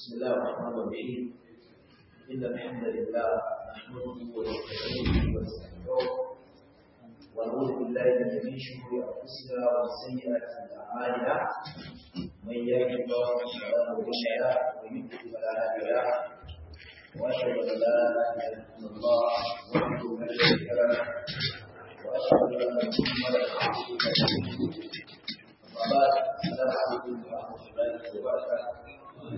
بسم الله الرحمن الرحيم إن الحمد لله نحمده ونستعينه ونستغفره ونعوذ بالله من شرور أنفسنا ومن سيئات أعمالنا من يهد الله فلا مضل له ومن يضلل فلا هادي له وأشهد أن لا إله إلا الله وحده لا شريك له وأشهد أن محمدا عبده ورسوله وبعد السلام عليكم ورحمة الله وبركاته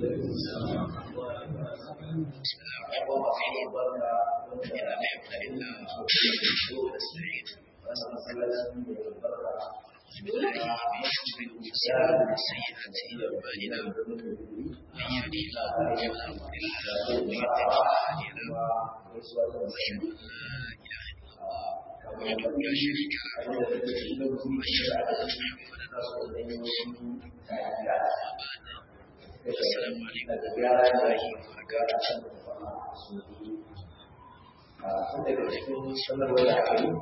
السلام عليكم ورحمة الله وبركاته sun daga cikin sanarwar da aka yi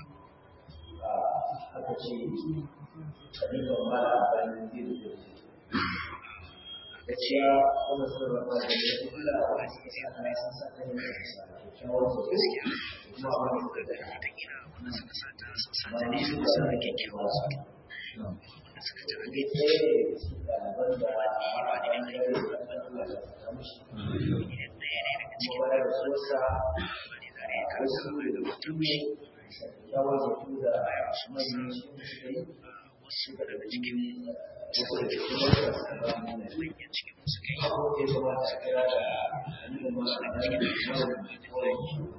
aka ce kalifan mara bayan zai da da ciya wanda sanarwar ba da ya fi kula a wani cikin sa na yasan sa kan yin sa kyakkyawar su gaskiya kuma a wani da da ta gina wannan suka sa ta sassa ne suka sa da kyakkyawar su wanda suka ji an gaji ɗaliban da a ba da yan gari da ɗan Allah da ta mushi idan ɗaya ne daga cikin kuma wadda da sosa wani zare ya karsa daga mutum shi kyakkyawar zato da manyan su suka yi wasu daga cikin wasu da cikin wasu da suka ba mana manyan cikin suka yi abu da ya kamata a kira da hannun masu da cikin masu kawai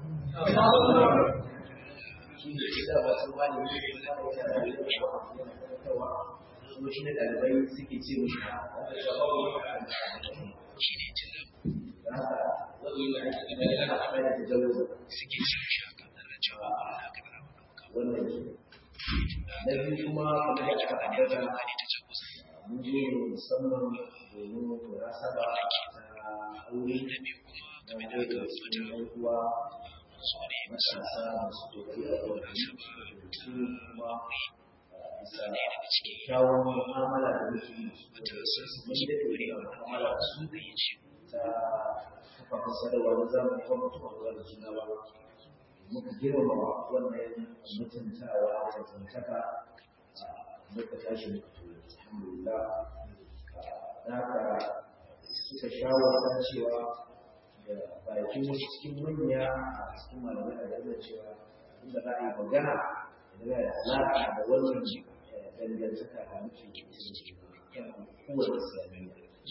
shi ne ke da wasu wani ne da ya kama yana da yana karantarwa kuma shi ne ɗalibai suke ce mishi wanda ya ba wani shi ne cin da haka wani yana da yana yana da da jawo suke cin shi a kan da cewa Allah ka gara wa ɗauka wannan shi na biyu kuma kamar da aka ne ambata ba ne ta ce kusa mun je musamman domin murasaba ta aure na biyu kuma da game da daga aka cikin fita yan uwa su ne masu matasa masu kokari a wurin su kuma bisa ne daga cikin kyawun mu'amala da muke yi matasa mun da dore a mu'amala da su da ya ce ta kafafen sadarwa na zamani kuma mutum a zuwa da juna ba muka girmama wannan mutuntawa da tantaka muka tashi muka tura alhamdulillah da haka suka shawarta cewa da bakin wasu cikin manya a cikin malamai a gaba cewa inda za a yi magana da ya alaƙa da wannan dangantaka da muke kan kowane islamiyya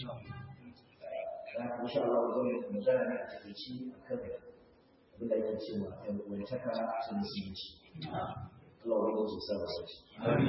da haka insha Allah zan yi magana ne a takaici a kan abin da ake cewa ɗan uwantaka ta musulunci Allah wani wasu sa ba sauki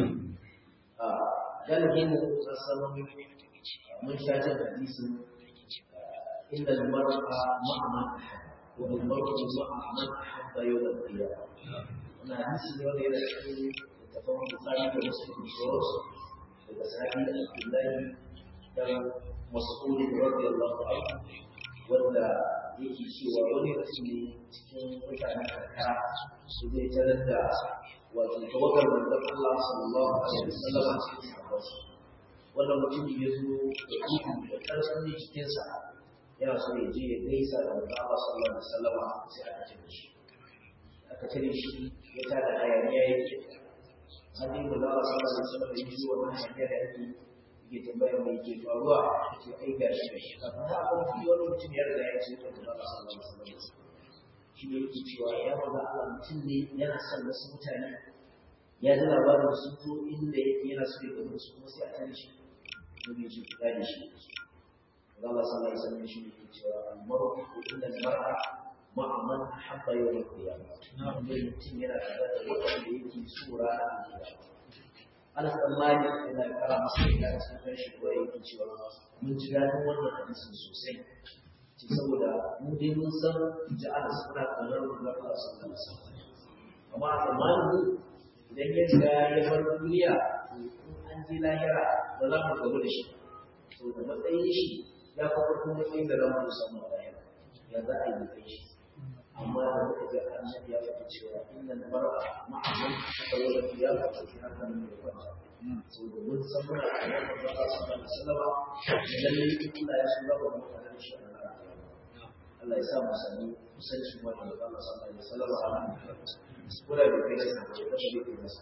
galibin sassan mun sha jin hadisin inda al-mar'a ma'a man ahabba wa al-mar'u ma'a man ahabba yawm al-qiyamah wannan hadisi ne wanda yana cikin tafan Bukhari da Muslim da sauransu daga sahabi Abdullahi dan Mas'ud radiyallahu anhu wanda yake cewa wani mutum ne cikin mutanen karkara su zai tarar da wato tawagar manzon Allah sallallahu alaihi wasallam a cikin sahabbansa wannan mutum ya zo da ihu da ƙarfin jikinsa yana so ya je ya gaisa da manzon Allah sallallahu alaihi wasallam sai aka cire shi aka cire shi ya tada hayaniya yake har dai manzon Allah sallallahu alaihi wasallam ya ji wannan hayaniya da ake yake tambayar me yake faruwa ce ai ga shi da shi kafin da aka fi wani mutum ya riga ya ce to manzon Allah sallallahu alaihi wasallam shi ne yake cewa ya maza Allah mutum ne yana son wasu mutane ya ji labarin sun zo inda yake yana so ya gaba su kuma sai a tare shi ko bai ji kuɗa da shi Allah sallallahu alaihi wasallam shi ne yake cewa al-mar'u inda al-mar'a ma'a man habba yawm al-qiyamah mutum yana tare da wanda yake so ranar kiyama Anas dan Malik yana kara masa da cikin shi ko yake cewa mun ji dadin wannan hadisin sosai ce saboda mu dai mun san ja'ala suna kaunar manzon Allah sallallahu alaihi wasallam amma a zamanin idan ya riga ya bar duniya in an je lahira ba za mu gabu da shi to da matsayin shi ya fi farkon matsayin da za mu samu a lahira ya za a yi kai shi amma da muka ga annabi ya faɗi cewa inna mar'a ma'a man tawalla ya faɗi haka ne ya kwanta saboda mun san muna da wannan ba su da sallama da lalle in Allah ya so ba mu tare da shi a ranar Allah ya sa mu sani kusanci wannan da Allah sallallahu alaihi wasallam a ranar kula da kai sa da da kai masa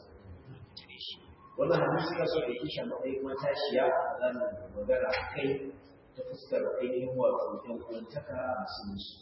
wannan hadisi ka so da yake shi matsayin matashiya a zanen magana kai ta fuskar ainihin wato ɗan uwantaka a musulunci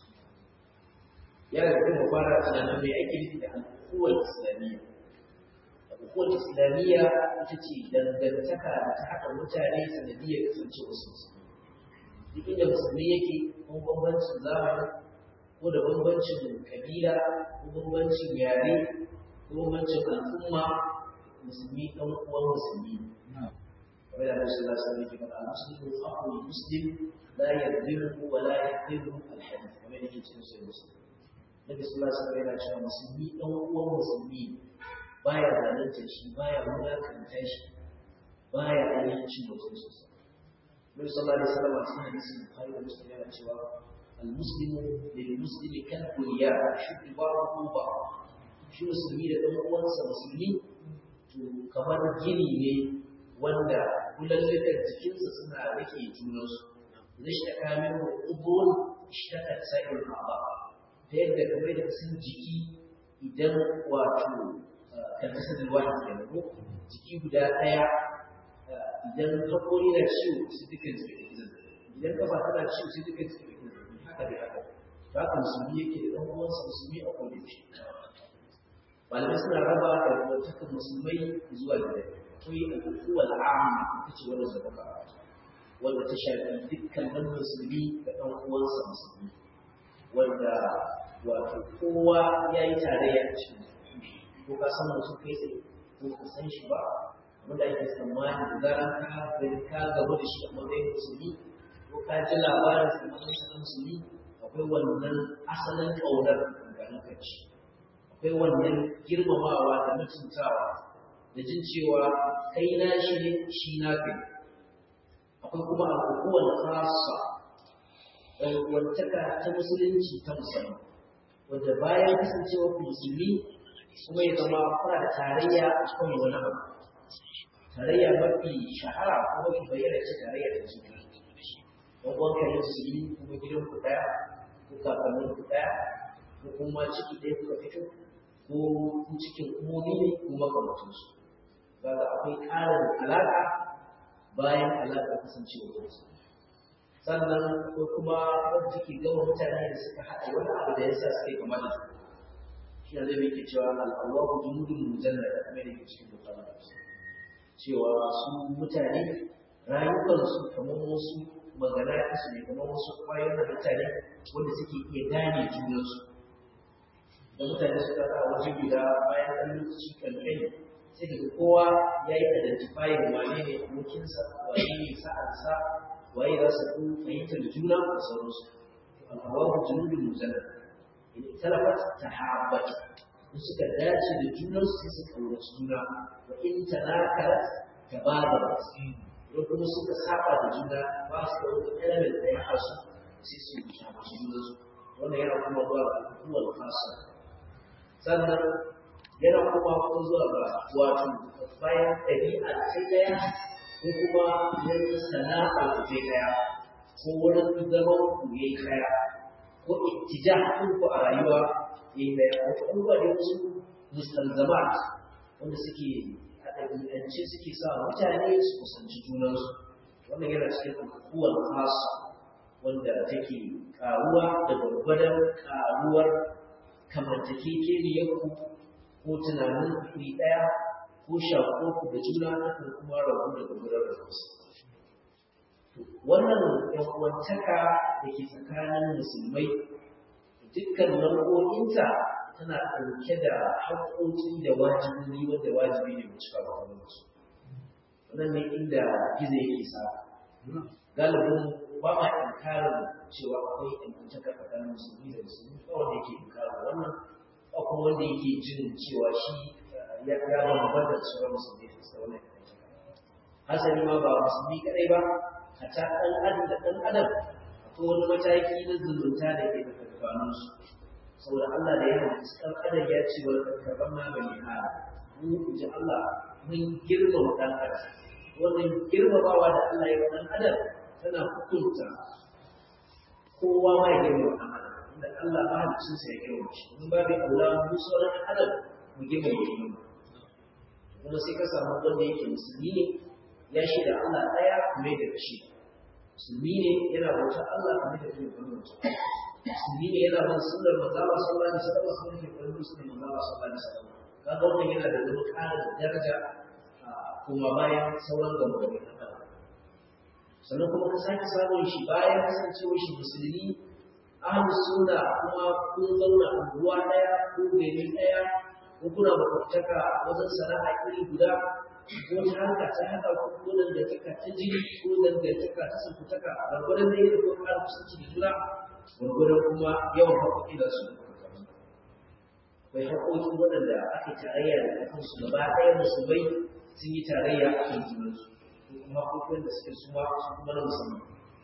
yana da kuma fara tunanin mai ake nufi da al'ummar islamiyya al'ummar islamiyya ita ce dangantaka da ta haɗa mutane sanadiyar kasance wasu musulmi duk inda musulmi yake ko bambancin zamani ko da bambancin kabila ko bambancin yare ko bambancin al'umma musulmi ɗan uwan musulmi kamar da Rasul Allah sallallahu alaihi wasallam al-muslimu aqul muslim la yadhlimu wa la yaqdimu al-hadith kamar yake cikin sahih muslim Nabi sallallahu alaihi wasallam yana cewa musulmi ɗan uwan musulmi baya zalunta shi baya mulakanta shi baya ainihin cin mutum sosai Nabi sallallahu alaihi wasallam a cikin hadisin Bukhari da Muslim yana cewa al-muslimu lil muslimi kal bunyan shuddu ba'dahu ba'd shi musulmi da ɗan uwansa musulmi to kamar gini ne wanda kulallukan jikinsa suna rike junansu zai shi ta kamin ubun shi ta sa'ir ba ta yadda kamar da sun jiki idan wato karkasar da wani ke ko jiki guda ɗaya idan hakori na ciwo su duka jiki da idan kafa tana ciwo su duka jiki da haka da haka to haka musulmi yake da ɗan uwansa musulmi a kodayaushe malamai suna raba da wantakan musulmai zuwa gida akwai al'ukuwar amma ita ce wanda zaba wanda ta shafi dukkan wani musulmi da ɗan uwansa musulmi wanda wato kowa ya yi tarayya a cikin ko ka san mutum kai tsaye ko ka san shi ba wanda ake tsammani da zaran ka gani ka gaba da shi a matsayin musulmi ko ka ji labarin sa matsayin sa na musulmi akwai wannan asalin ƙaunar ganin kanci akwai wannan girmamawa da mutuntawa da jin cewa kai na shi ne shi na kai akwai kuma abubuwan kasa wantaka ta musulunci ta musamman wanda bayan kasancewa ku musulmi kuma ya zama kuna da tarayya a cikin wani abu tarayya mafi shahara ko mafi bayyana ce tarayya da juna don uwan kare musulmi kuma gidan ku daya ko kakannin ku daya ko kuma ciki ɗaya kuka fito ko cikin umomi ne ko makamantansu kaga akwai ƙarin alaƙa bayan alaƙa kasancewa wasu sannan ko kuma wanda take gama mutane da suka haɗa wani abu da yasa suka yi kamar da su shi ne zai ke cewa al'awaku junudun mujallada kamar da ke cikin bukala cewa su mutane rayukansu kamar wasu magana su ne kamar wasu ƙwayoyin da mutane wanda suke iya gane junansu da mutane suka sa waje guda bayan ɗan lokaci kankani sai daga kowa ya yi identifying wane ne abokinsa wane ne sa'ansa waye za su fi fahimtar juna da sauransu al'awahu junubin mujallad in talafat ta habbat in suka dace da junansu sai su kaurace juna wa in tanakarat ta bada idan kuma suka saba da juna ba su da wani element da ya hasu sai su yi shafi junansu wannan yana kuma zuwa ga hukumar fasa sannan yana kuma kuma zuwa ga wato bayan ɗabi'a sai ɗaya ko kuma wani sana'a ku je ɗaya ko wurin zaman ku ya yi ɗaya ko ittija ku a rayuwa ya yi ɗaya wato abubuwa da wasu mustalzamat wanda suke a ɗabi'ance suke sa mutane su kusanci junansu wannan yana cikin alkuwar kasa wanda take karuwa da gwargwadon karuwar kamantakekeniyarku ko tunanin iri ɗaya ko shaƙo da juna kan kuma rabu daga gudanar da wasu. Wannan ‘yan'uwantaka da ke tsakanin musulmai dukkan nau'o'inta tana ɗauke da haƙoƙi da wajibi wanda wajibi ne mu cika ba wani su. Wannan ne inda gizo yake sa. Galibin ba ma inkarin cewa akwai ‘yan'uwantaka tsakanin musulmi da musulmi ba wanda yake inkarin wannan ba kuma wanda yake jin cewa shi ya ya bambanta da sauran musulmi da sauran hasali ma ba musulmi kadai ba hatta ɗan adam da ɗan adam akwai wani mataki na zumunta da ke da tsakanin su saboda Allah da ya halitta ɗan adam ya ce wa karɓar ma bani hada mu ji Allah mun girmama ɗan adam wannan girmamawa da Allah ya ɗan adam tana hukunta kowa ma ya girmama ɗan adam inda Allah mahalicin sa ya girmama shi mun ba da aula mu sauran ɗan adam mu girmama shi kuma sai ka samu wanda yake musulmi ne ya shaida Allah ɗaya kuma ya da shi musulmi ne yana bauta Allah kuma da kuma bauta musulmi ne yana bin sunnar manzo Allah sallallahu alaihi wasallam kuma ke bin sunnar manzo Allah sallallahu alaihi wasallam kaga wannan yana da wani ƙarin daraja kuma bayan sauran gambari na ɗan sannan kuma ka sake samun shi bayan kasancewar shi musulmi ahlus sunna kuma kun zauna a ruwa ɗaya ko gari ɗaya ko kuna makwabtaka wajen sana'a iri guda ko ta harka ta haɗa ko ko dangantaka ta jini ko dangantaka ta sankutaka gwargwadon da yadda kuma ƙara kusanci da juna gwargwadon kuma yawan haƙoƙi da su akwai haƙoƙi waɗanda ake tarayya da kansu gaba ɗaya musulmai sun yi tarayya a kan junansu ko kuma haƙoƙin da suke suma su kuma na musamman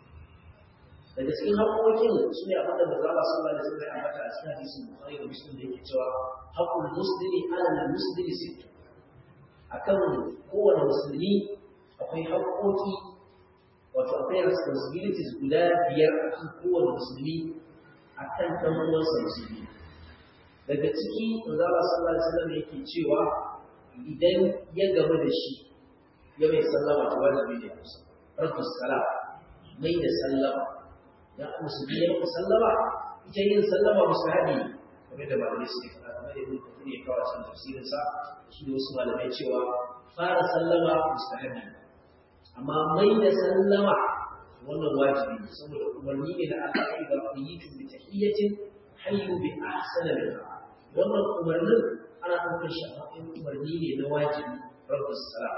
daga cikin haƙoƙin su ne abin da mazala sallallahu alaihi wasallam ya ambata a cikin hadisin bukhari da muslim da yake cewa haqqul muslimi ala muslimi sittu akan kowane musulmi akwai haƙoƙi wato akwai responsibilities guda biyar akan kowane musulmi akan ɗan uwansa musulmi daga ciki mazala sallallahu alaihi wasallam yake cewa idan ya gamu da shi ya mai sallama ta wajibi ne musa rabbu salam mai da sallama ya musulmi ya maka sallama ita yin sallama musahabi kamar da malamai suke faɗa kamar da ibn kathir ya kawo cikin tafsirin sa shi da wasu malamai cewa fara sallama musahabi amma mai da sallama wannan wajibi ne saboda umarni ne na Allah ya ga kuyitu bi tahiyyatin hayyu bi ahsana minha wannan umarnin ana ɗaukar shi a matsayin umarni ne na wajibi rabbu salam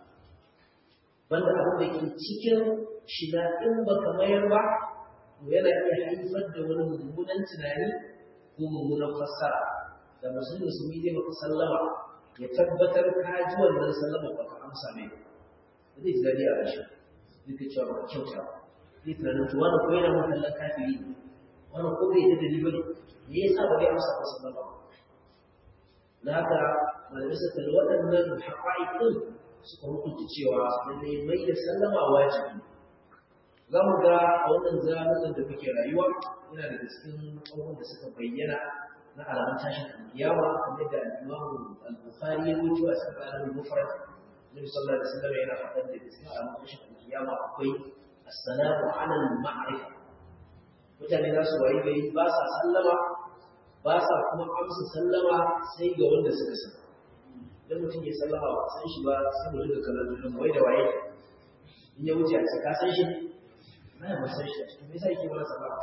banda abin da ke cikin shi na in baka mayar ba to yana iya haifar da wani mummunan tunani ko mummunan fassara da musulmi musulmi zai maka sallama ya tabbatar ka ji wannan sallama ba ka amsa mai ba zai ji daɗi a rashi duk da cewa ba kyauta zai tunanin to wani ko yana mun kallon kafiri wani ko bai da dalili bane me yasa ba zai amsa ba sallama da haka malamai suka kalli waɗannan haƙa'iƙin suka hukunta cewa lallai mai da sallama wajibi za mu ga a wannan zamanin da muke rayuwa yana daga cikin abubuwan da suka bayyana na alamun tashin alkiyama kamar da al-imamu al-bukhari ya rubuta a cikin alamun mufrad nabi sallallahu alaihi wasallam yana faɗar da cikin alamun tashin alkiyama akwai as-salamu ala al-ma'rifa mutane za su wayi gari ba sa sallama ba sa kuma amsa sallama sai ga wanda suka san idan mutum ya sallama ba san shi ba sai mu riga kallon junan wai da waye in ya wuce a ce ka san shi na ya san shi me yasa yake mana sallama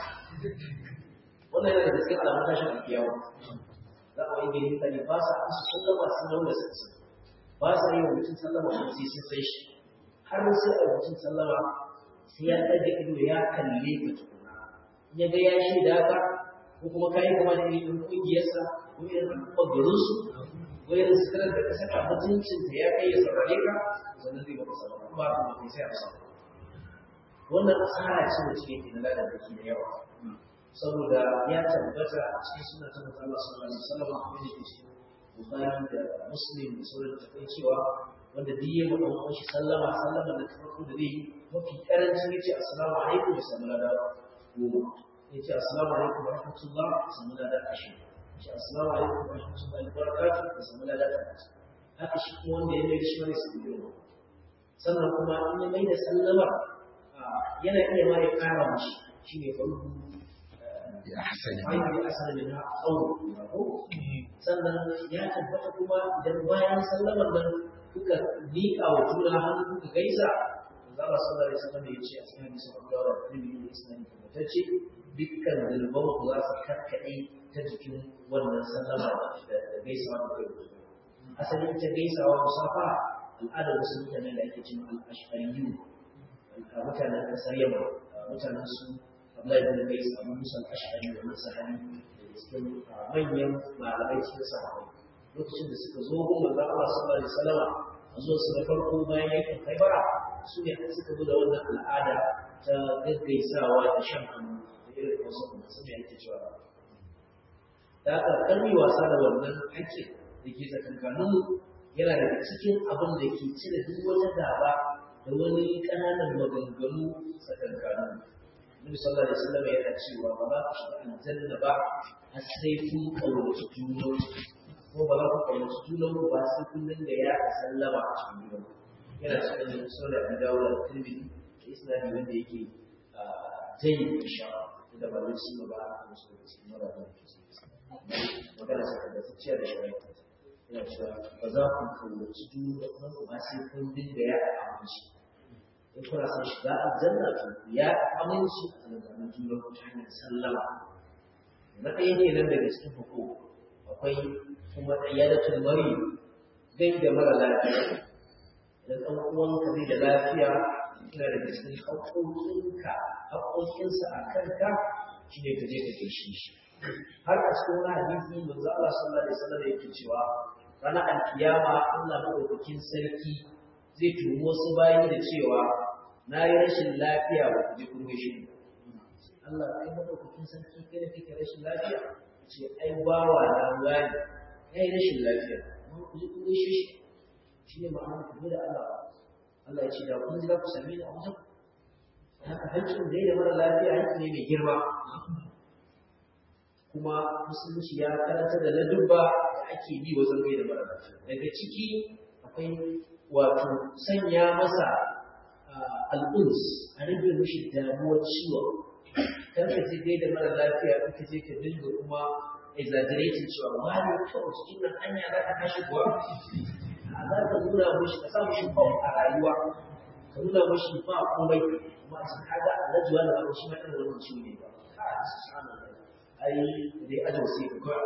wannan yana da cikin alamun tashin alkiyawa za a yi gani mutane ba sa amsa sallama sun ga wanda suka san ba sa yi wa mutum sallama ko sai sun san shi har sai a mutum sallama sai ya ɗaga ido ya kalle ka tukuna in ya ga ya shaida ka ko kuma ka yi kama da irin ƙungiyarsa ko irin al'ummar garinsu ko irin sitirar da ka saka mutuncin da ya kai ya saurare ka sannan zai baka sabon ba ka ba kai sai a samu wannan asara ce da cikin ina da baki da yawa saboda ya tabbata a cikin suna ta mutum Allah sallallahu alaihi wasallam kuma da ke cikin Bukhari da Muslim da sauran tafai cewa wanda duk ya mutu wani shi sallama sallama da ta farko da zai yi mafi karancin ya ce assalamu alaikum da samu lada goma ya ce assalamu alaikum wa rahmatullah da samu lada ashirin ya ce assalamu alaikum wa rahmatullahi wa barakatuh da samu lada talatin haka shi kuma wanda ya mai shi wani su biyu sannan kuma in ya mai da sallama yana iya ma ya kara mashi shi ne farko ya hasani aiki asali na tsawo sannan ya tabbata kuma idan bayan sallamar nan kuka miƙa wa juna hannu kuka gaisa za a sallar da sallar da ya ce a cikin hadisi abu da wa kulli ne isnani tabbatacce dukkan zulman ku za su karkaɗe ta jikin wannan sallama da gaisawa da kai asali ita gaisawa musafa al'adar wasu mutane da ake cin al'ashariyu mutanen ƙasar yamma mutanen su Abdullahi bin Qais Abu Musa al-Ash'ari da Musa Hali da cikin manyan malamai cikin sahabbai lokacin da suka zo gun manzon Allah sallallahu alaihi wasallam a zuwa su na farko bayan yakin Khaibara su ne suka zo da wannan al'ada ta gaggaisawa da shan hannu da irin wasu kuma sun yi ake cewa da aka karmi wasa da wannan hakkin da ke tsakankanin yana daga cikin abin da ke cire duk wata gaba da wani ƙananan maganganu tsakankanin Nabi sallallahu alaihi wasallam yana cewa ba za ku shiga aljanna ba har sai kun kaunaci junan ko ba za ku kaunaci junan ku ba sai kun dinga ya sallama a cikin junan yana cikin sunan Abi Dawud da Tirmidhi da isnadi wanda yake jayi insha da ba zai shi ba a musu da cikin mara da ke magana sa da tsaciya da shari'a yana cewa ba za ku kaunaci junan ku ba sai kun dinga ya aminci in kuna son shiga aljanna to ya aminci a tsakanin junan ku ta hanyar sallama na ɗaya ne nan daga cikin hukum akwai kuma iyadatul mari gai da mara lafiya idan ɗan uwanka zai da lafiya yana daga cikin haƙoƙinka haƙoƙinsa a kanka shi ne ka je ka gaishe shi har a cikin wani hadisi manzo Allah sallallahu alaihi wasallam yake cewa ranar alkiyama Allah madaukakin sarki zai tumi wasu bayi da cewa na yi rashin lafiya ba ku je kun gaishe ni Allah kai madaukakin sarki kai da kake rashin lafiya ce ai bawa na wani kai rashin lafiya amma ku je kun gaishe shi shi ne ma'ana ku da Allah Allah ya ce da kun za ku same ni a wajen haka hancin da da mara lafiya hanci ne mai girma kuma musulunci ya karanta da ladubba da ake bi wajen gai da mara lafiya daga ciki akwai wato sanya masa al'uns a rage mishi damuwar ciwon kar ka je gai da mara lafiya in ka je ka dinga kuma exaggerating cewa wani kawai cikin nan hanya za ka kashe kuwa a za ka nuna mishi ka sa mishi bam a rayuwa ka nuna mishi ba komai kuma a cikin kaga alajuwa da abu shi ma irin wannan ciwo ne ba ai dai ajo sai ka kawai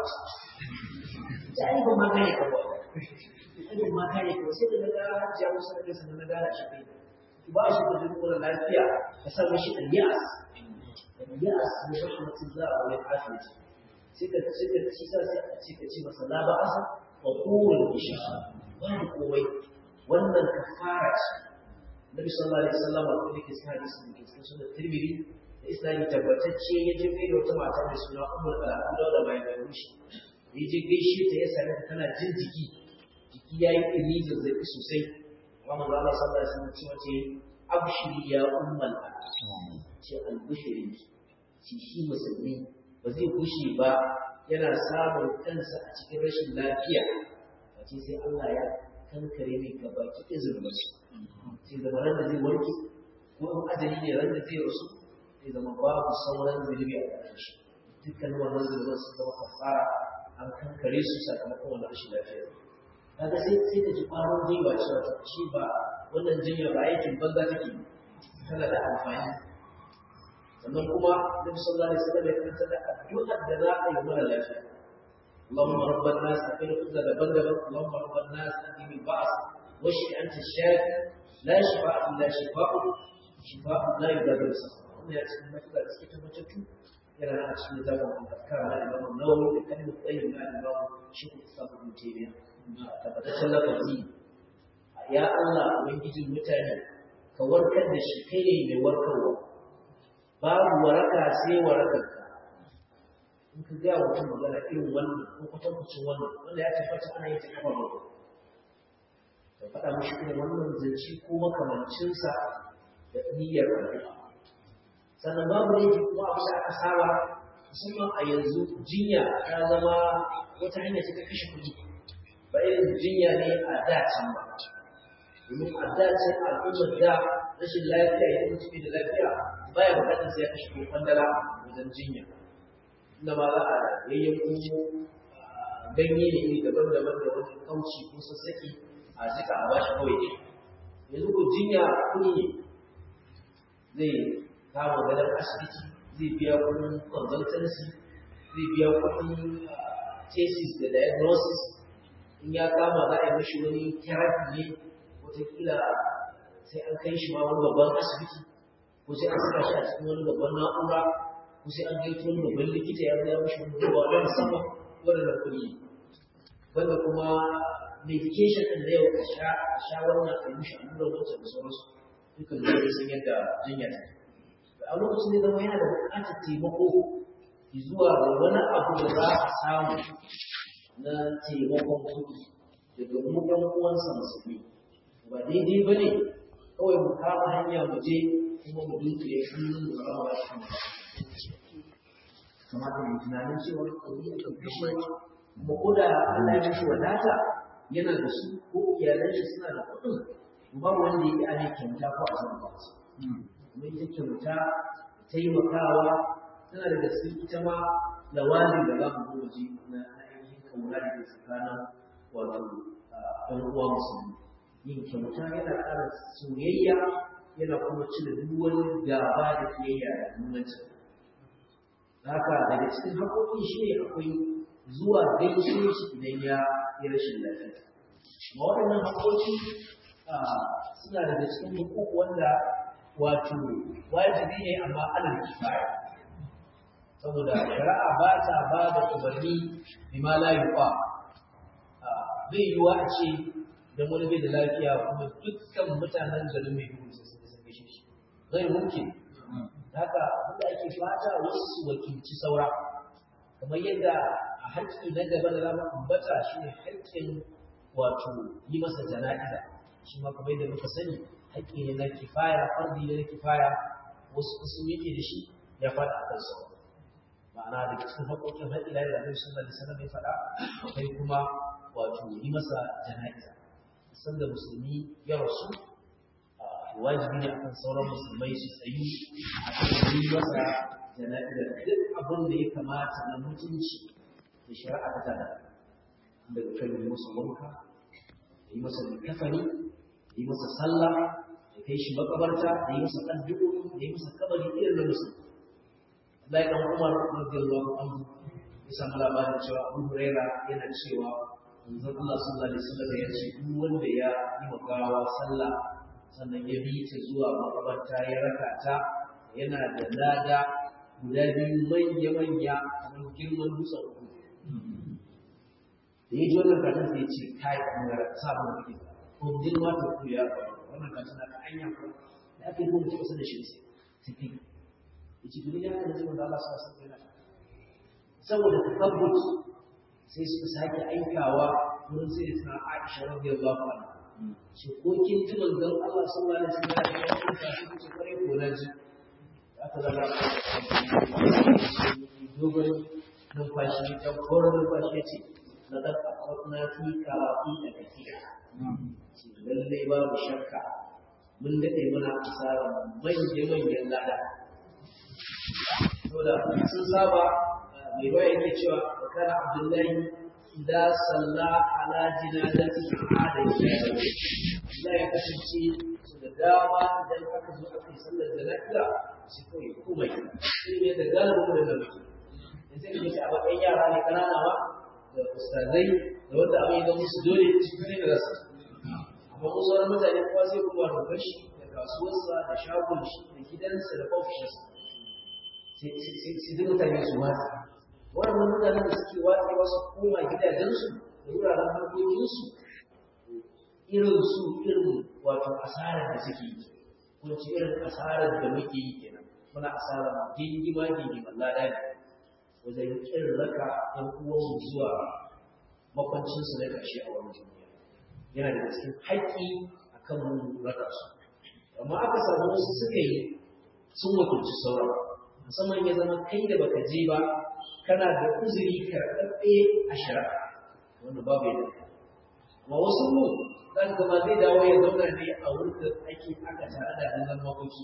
a ai ba ma gane ka ba ai ma gane ka sai da ga hajjiya musu da kansa na gane shi kai ba shi da duk wani lafiya ka sa mishi aliyas aliyas ne rahmatullah wa afiyati sai ka sai ka ci sa sai a ce ka ci masa la ba'asa wa qul insha ba komai wannan kafara ce Nabi sallallahu alaihi wasallam ko yake cikin hadisi da cikin sunan Tirmidhi da Islami tabbatacce ya je kai da wata mata da suna Ummul Al-Aqda da mai mai rushi ya je gaishe ta ya same ta tana jin jiki jiki yayi ɗumi zazzabi sosai amma manzo Allah sallallahu alaihi wasallam cewa ce abshiri ya ummul ce al-bushri shi shi musulmi ba zai gushe ba yana samun kansa a cikin rashin lafiya wace sai Allah ya kankare mai gaba ki izinin su sai zama ran da zai warke ko in ajali ne ran da zai rasu sai zama babu sauran zunubi a ƙarshen shi dukkan wannan zunubin sun zama kafara an kankare su sakamakon wannan rashin lafiya kaga sai sai ka ji ƙwarin gwiwa cewa ta shi ba wannan jinya ba aikin banza take tana da amfani sannan kuma Nabi sallallahu alaihi wasallam ya kanta da addu'ar da za a yi mara lafiya اللهم رب الناس أقل خذ بدلا اللهم رب الناس أدي البعث واشف أنت الشافي لا شفاء إلا شفاء شفاء لا يغادر سقما wannan ya cikin matuƙa da suke tabbatattu yana a cikin zaman al-afkar na Imam Nawawi da kalmar tsayin na Imam Shaykh Islam Ibn Taymiyyah tabbataccen lafazi ya Allah ubangijin mutane ka warkar da shi kai ne mai warkarwa babu waraka sai warakarka in ka gaya mutum magana irin wannan ko kwatankwacin wannan wanda ya tabbata ana yin ta kafa mako ka faɗa mashi irin wannan zance ko makamancinsa da niyyar addu'a sannan babu ne kuma abu da aka saba musamman a yanzu jinya ta zama wata hanya ce ta kashe kuɗi ba irin jinya ne a da can ba domin a da can al'ummar da rashin lafiya ya mutum da lafiya baya bukatar sai ya kashe kuɗi kwandala wajen jinya inda ma za a yayyanko ganye ne iri daban-daban da wani kauci ko sassaki a jika a bashi kawai ne yanzu ko jinya kuɗi ne zai kama gadon asibiti zai biya kuɗin consultancy zai biya kuɗin thesis da diagnosis in ya kama za a yi mashi wani therapy ne wataƙila sai an kai shi ma wani babban asibiti ko sai an saka shi a cikin wani babban na'ura ko sai an gaito wani babban likita ya zaya mashi wani duba na musamman wadanda kuɗi wanda kuma medication ɗin da yau a sha a sha wannan a yi mishi allurar wancan da sauransu dukkan da sun yadda jinya ta a lokacin da zama yana da buƙatar taimako zuwa ga wani abu da za a samu na taimakon kuɗi daga mu ɗan uwansa musulmi ba daidai ba ne kawai mu kama hanya mu je kuma mu dunkule hannun mu ba wa shi kamata mu tunanin cewa ɗauki da ɗauki shi kuma ko da Allah ya mishi wadata yana da su ko iyalan shi suna da kuɗin ba wanda ya yi ana kyauta ko a zama ba su kuma ita kyauta taimakawa tana daga cikin ita ma lawazin da za mu zo ji na ainihin kauna da ke tsakanin wato ɗan uwa musulmi yin kyauta yana ƙara soyayya yana kuma cire duk wani gaba da kiyayya da nunanci haka daga cikin haƙoƙi shi ne akwai zuwa gaishe shi idan ya yi rashin lafiya ma waɗannan haƙoƙi suna daga cikin hukuk wanda wato wajibi ne amma alal kifaya saboda shari'a ba ta ba da umarni bima la yuqa bai yiwa a ce dan wani bai da lafiya kuma dukkan mutanen garin mai duhu sai sun san gaishe shi zai mumkin haka abinda ake fata wasu su wakilci saura kamar yadda a haƙƙi na gaba da zama ambata shine haƙƙin wato yi masa jana'iza shi ma kamar yadda muka sani haƙƙi ne na kifaya fardi ne na kifaya wasu kusur yake da shi ya faɗa a kan sauran ma'ana da cikin haƙoƙin har ila da Annabi sallallahu alaihi wasallam ya faɗa akwai kuma wato yi masa jana'iza sanda musulmi ya rasu wajibi ne akan sauran musulmai su tsayi a kan yi masa jana'iza duk abin da ya kamata na mutunci da shari'a ta tada daga kan yi masa wanka yi masa kafani yi masa sallah ya kai shi makabarta da yi masa addu'o'i da yi masa kabari irin na musulmi Abdullahi dan Umar radiyallahu anhu ya samu labarin cewa Abu Huraira yana cewa manzon Allah sallallahu alaihi wasallam ya ce duk wanda ya yi wa gawa sallah sannan ya bi ta zuwa makabarta ya raka ta yana da lada guda biyu manya manya kamar girman dutsen uku da ya ji wannan katin sai ya ce kai kamar sa mun kike ko girma ta ku ya wannan katin ka anya ko da ake kuma ta kusa da shi sai sai yace duk ya kan zuwa Allah sa sa yana saboda takabbut sai su sake aikawa wurin sai ta Aisha radiyallahu anha shi ko kin ji manzon Allah sallallahu alaihi wasallam ya ce shi ce kare ko na ji aka zama dogon numfashi ta koren numfashi ce na dan na fi karafi da kafiya lallai babu shakka mun daɗe muna asara manya-manyan lada saboda sun saba mai ruwa yake cewa wa kana abdullahi idza salla ala jinazati ada ya ya kasance su da dama idan aka zo aka yi sallar jana'iza sai kawai komai sai ne da galibin da muke in sai ne a bakin yara ne kanana ba da ustazai da wanda abin da musu dole cikin ne da zasu amma ko sauran mutane kuma sai kuma da bashi da kasuwarsa da shagon shi da gidansa da ofishinsa sai duk mutane su watsa wannan mutanen da suke watsa wasu koma gidajensu da wuraren harkokinsu irin su irin wato asarar da suke yi ko ce irin asarar da muke yi kenan muna asarar gingima gingiman lada ne wajen irin raka ɗan uwanmu zuwa makwancinsu na ƙarshe a wani duniya yana da cikin haƙƙi a kan mu raka su amma aka samu wasu suka yi sun wakilci sauran musamman ya zama kai da baka je ba kana da uzuri karɓaɓɓe a shari'a wanda babu yadda amma wasu mu zan ga ba zai dawo ya zauna ne a wurin da ake aka tare da gangan makoki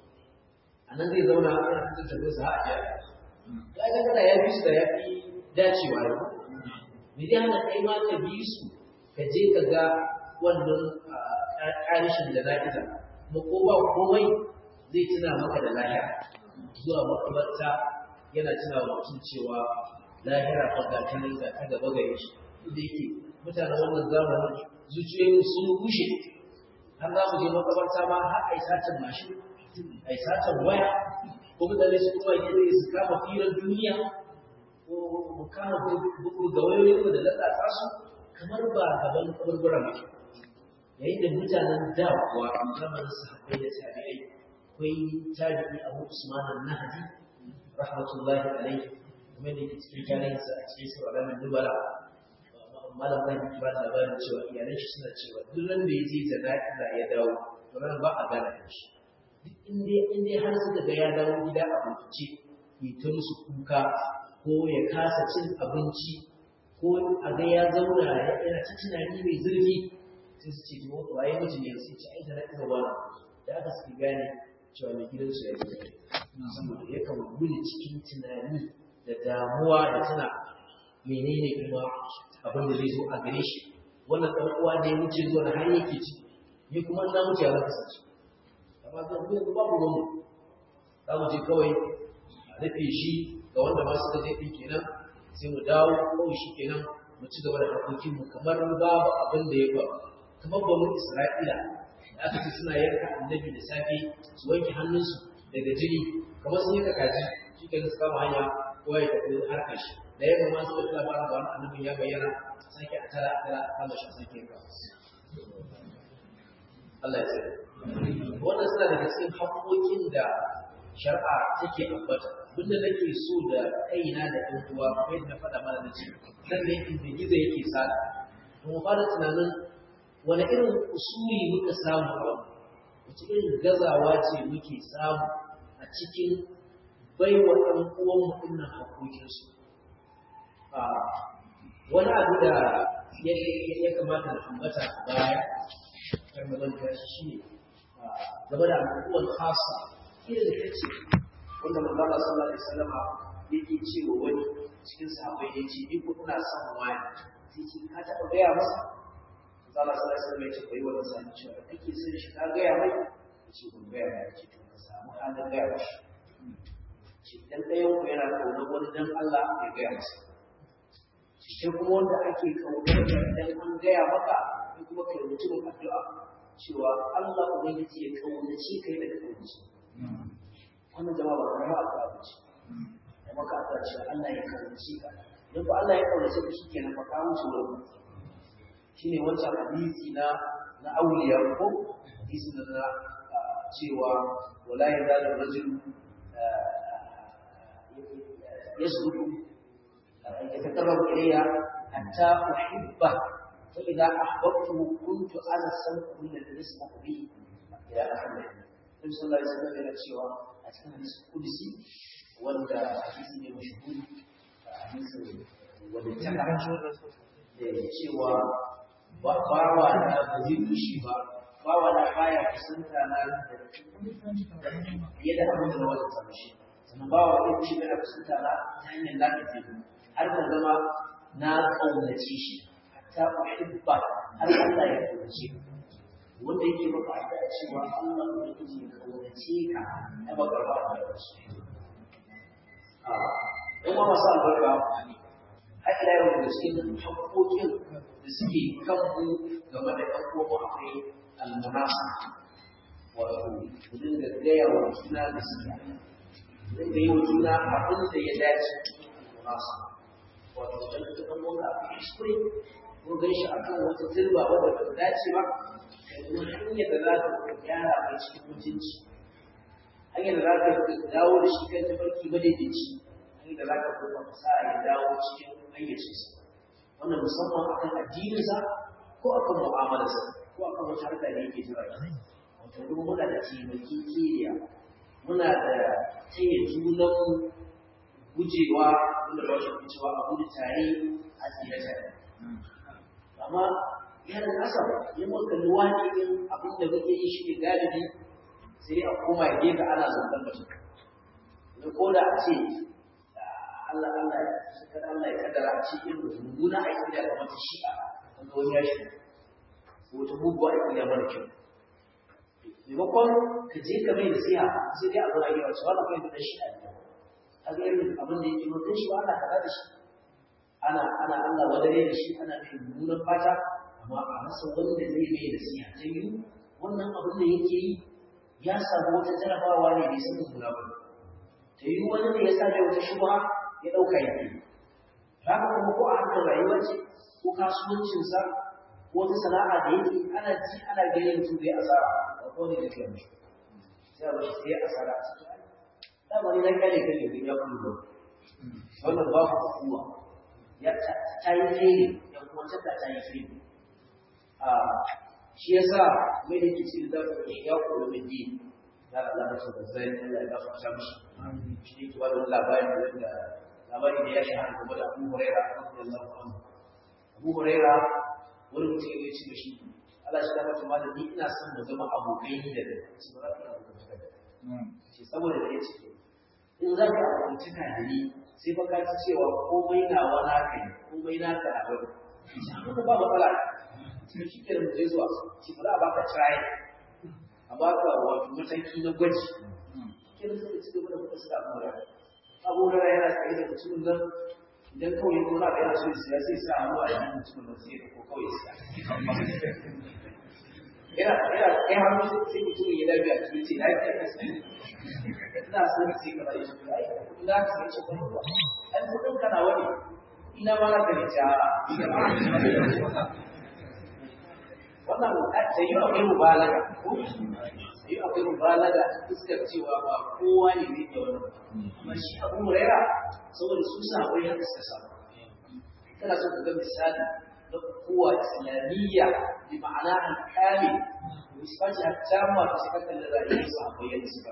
a nan zai zauna a kan fitar da sa a jami'a ya ga kada ya fi su da ya fi dacewa da me zai hana kai ma ka bi su ka je ka ga wannan ƙarishin da na'iza kuma ko ba komai zai tuna maka da lahira zuwa makabarta yana tuna wa mutum cewa lahira fa ga ta ga ta gaba gare shi inda yake mutanen wannan zamanin zuciyoyin sun rushe har za mu je makabarta ma har ai satan mashin ai satan waya ko mutane su kuma yi su kama firar duniya ko mu kama bugu ga wayoyin da lalata su kamar ba gaban kaburburan ba yayin da mutanen da kuwa zamanin sahabbai da tabi'ai akwai tabi'i Abu Usman al-Nahdi rahmatullahi alayhi kuma ne ke cikin tarihinsa a cikin sura al-Nubala malam mai ba da labarin cewa iyalan shi suna cewa duk ran da ya je jana'iza ya dawo to ran ba a gana shi duk inda inda har suka ga ya dawo gida a bincike ya ta musu kuka ko ya kasa cin abinci ko a ga ya zauna yana ta tunani mai zurfi sai su ce to waye mutum ne sai ce ai jana'iza wani da aka suke gane cewa mai gidansu ya yi saboda yakan wuni cikin tunani da damuwa da tuna menene kuma abin da zai zo a gare shi wannan ɗan uwa da ya wuce zuwa har yake ci ni kuma na mutu ya zaka sace amma zan zo babu rumu za mu je kawai a rufe shi ga wanda ma suka je ɗin kenan sai mu dawo kawai shi kenan mu ci gaba da harkokinmu kamar babu abin da ya faru kamar ba mu isra'ila da aka ce suna yanka annabi da safe su wanke hannunsu daga jini kamar sun yanka kaji shi kenan su kama hanya kowa ya tafi harkar shi da yamma ma suka tuna fara ga wani annabin ya bayyana sake a tara a tara a kama shi sake yanka Allah ya tsare wannan suna daga cikin haƙoƙin da shari'a take ambata abinda nake so da kaina da ɗan uwa kamar yadda na faɗa mana na ce nan ne inda gizo yake sada mu fara tunanin wani irin usuli muka samu a wannan wace irin gazawa ce muke samu a cikin baiwa ɗan uwan mutumin haƙoƙinsu wani abu da ya kamata da ambata a baya kan mazanta shi ne game da al'ummar khasa irin da ce wanda manzala sallallahu alaihi wasallam yake cewa wani cikin sahabbai ya ce ni ko ina son wani sai ce ka taɓa gaya masa manzala sallallahu alaihi wasallam ya ce bai wani sani cewa kake son shi ka gaya mai ya ce ban gaya mai ce to ka samu halin gaya mashi ce idan ɗayan ku yana kaunar wani dan Allah ya gaya masa sai kuma wanda ake kaunar idan an gaya maka sai kuma kai mutumin addu'a cewa Allah ubangiji ya kaunace kai daga kaunace wannan jama'a ba kuma addu'a ba ce da maka addu'a cewa Allah ya kaunace ka idan ba Allah ya kaunace ka shikenan ba ka wuce wurin shine wancan hadisi na na auliya ko hadisi na cewa wala yazalu rajulu يسلك يتقرب إلي حتى أحبه فإذا أحببته كنت أنا السمع الذي يسمع به إلى آخر النبي صلى الله عليه وسلم إلى الشيوى أتكلم حديث قدسي ولا حديث مشهور حديث wanda cewa bawa na ba zai fushi ba bawa na baya kusanta na da fiye da abin da na wata tsamshi sannan ba wa ɗin shi da kusanta na ta hanyar lafiya har da zama na ƙaunace shi ta uhibba har Allah ya ƙaunace wanda yake maka addu'a cewa Allah ya ƙaunace ya ƙaunace ka ya baka ba da wasu a ɗan masu albarka har ila yau da cikin haƙoƙin da suke kan mu game da ɗan uwa akwai almunasa wato mu dinga gaya wa juna gaskiya da yi wa juna abin da ya dace nasu wato da ta kan wanda a kuskure ko gan shi a kan wata turba wadda ba ta dace ba ka yi hanyar da za ka gyara mai cikin mutunci hanyar da za ka dawo da shi kan tafarki madaidaici hanyar da za ka kuma sa ya dawo cikin hayyacinsa wannan musamman akan addininsa ko akan mu'amalarsa ko akan wata harka da yake jira wato duk muna da taimakekeniya muna da taya junan gujewa wanda ba shi cewa a gudu tare a tsira tare amma yana nasa ya maka luwani in abin da muke yi shi ne galibi sai a koma gefe ana zantar mutum da ko da a ce Allah Allah ya Allah ya kaddara a ce irin mummuna a yi da mata shi'a wanda wani ya shi ko ta muguwa a yi mara kyau maimakon ka je ka mai nasiha sai dai abu rayuwa su wani kai da shi a yau a ga irin abin da yake mutum shi ba ana kaza da shi ana ana Allah wadare da shi ana mai mummunan fata amma a rasa wanda zai mai nasiha ta yi wannan abin da yake yi ya samu wata jarabawa ne bai san mummuna ba ta yi wani ne ya sa mai wata shubha ya ɗauka yake haka kuma ko a harkar rayuwa ce ko kasuwancinsa ko wata sana'a da yake ana ji ana ganin mutum zai asara ko ne da kai mishi sai ba sai asara a cikin da wani na kare kai ne ya kullu wannan ba ku kuwa ya ta yi fere yan kuma ta ta yi fere a shi yasa mai da kici da zaka yi ya koyi min di da Allah ta da zai Allah ya gafarta mishi shi ne ke wani labari wanda labari da ya shahara game da Abu Hurairah radiyallahu anhu Abu Hurairah wani mutum ya ce mishi Allah shi da mata malami ina son mu zama abokai ni da kai su ba za ka abokantaka da shi saboda da ya ce in za ka abokantaka da ni sai fa ka ci cewa komai na wani haka ne komai na ka abin kuma ba matsala sai shi ke da zai zuwa shi ba za a baka try a baka wato mataki na gwaji ke da suka ci gaba da kuka suka abubuwa abubuwa yana tsaye da mutumin nan idan kawai ko na yana so siya sai sa hannu a cikin mutumin nan sai ko kawai siya yana yana kai hannu sai mutumin ya dabi a cikin ce na yi ina son sai ka rayu shi ai za ka yi cikin ruwa ai kudin kana wani ina ma na gari ta wannan da yi akwai mubalaga ko yi akwai mubalaga fuskar cewa ba kowa ne zai iya wannan amma shi abu muraira saboda su sabai haka suka samu kana so ka ga misali na kowa islamiyya bi ma'ana al-kamil misali hatta ma ta shi kan da rayuwar sahabbai yadda suka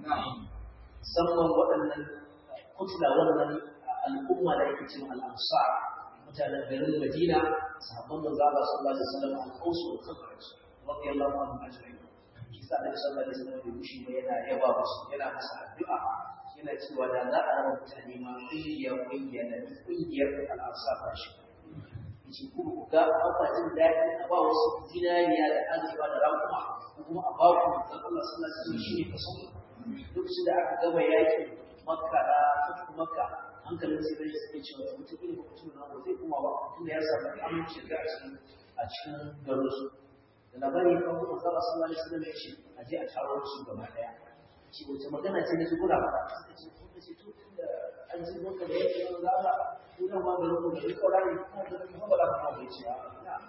musamman waɗannan kutla wannan al'umma da yake cewa al-ansar mutanen garin Madina sahabban manzo Allah sallallahu alaihi wasallam al-Aus wa Khazraj radiyallahu anhum ajma'in kisa da sallallahu alaihi wasallam da mushi ba yana yaba musu yana masa addu'a yana cewa da za a raba mutane ma kungiya kungiya da kungiyar al-ansar ba shi yace kuma ku ga akwatin daɗi a ba wasu zinariya da azurfa da rakuma ko kuma a ba ku manzo Allah sallallahu alaihi wasallam shi ne kaso lokacin da aka gama yakin makka da fatu makka hankalin sai bai suke cewa mutum ne ba mutum na zai kuma ba tunda ya samu aminci da a cikin a cikin garin su da labari kan kuma zaba sallallahu alaihi wasallam ya ce a je a taro su gaba daya ce wace magana ce ne su kula ba suka ce suka ce to tunda an ji maka da yake yawan zaba ko da ma garin ku da duk kaurari ko da kuma ba za ka ma bai ce a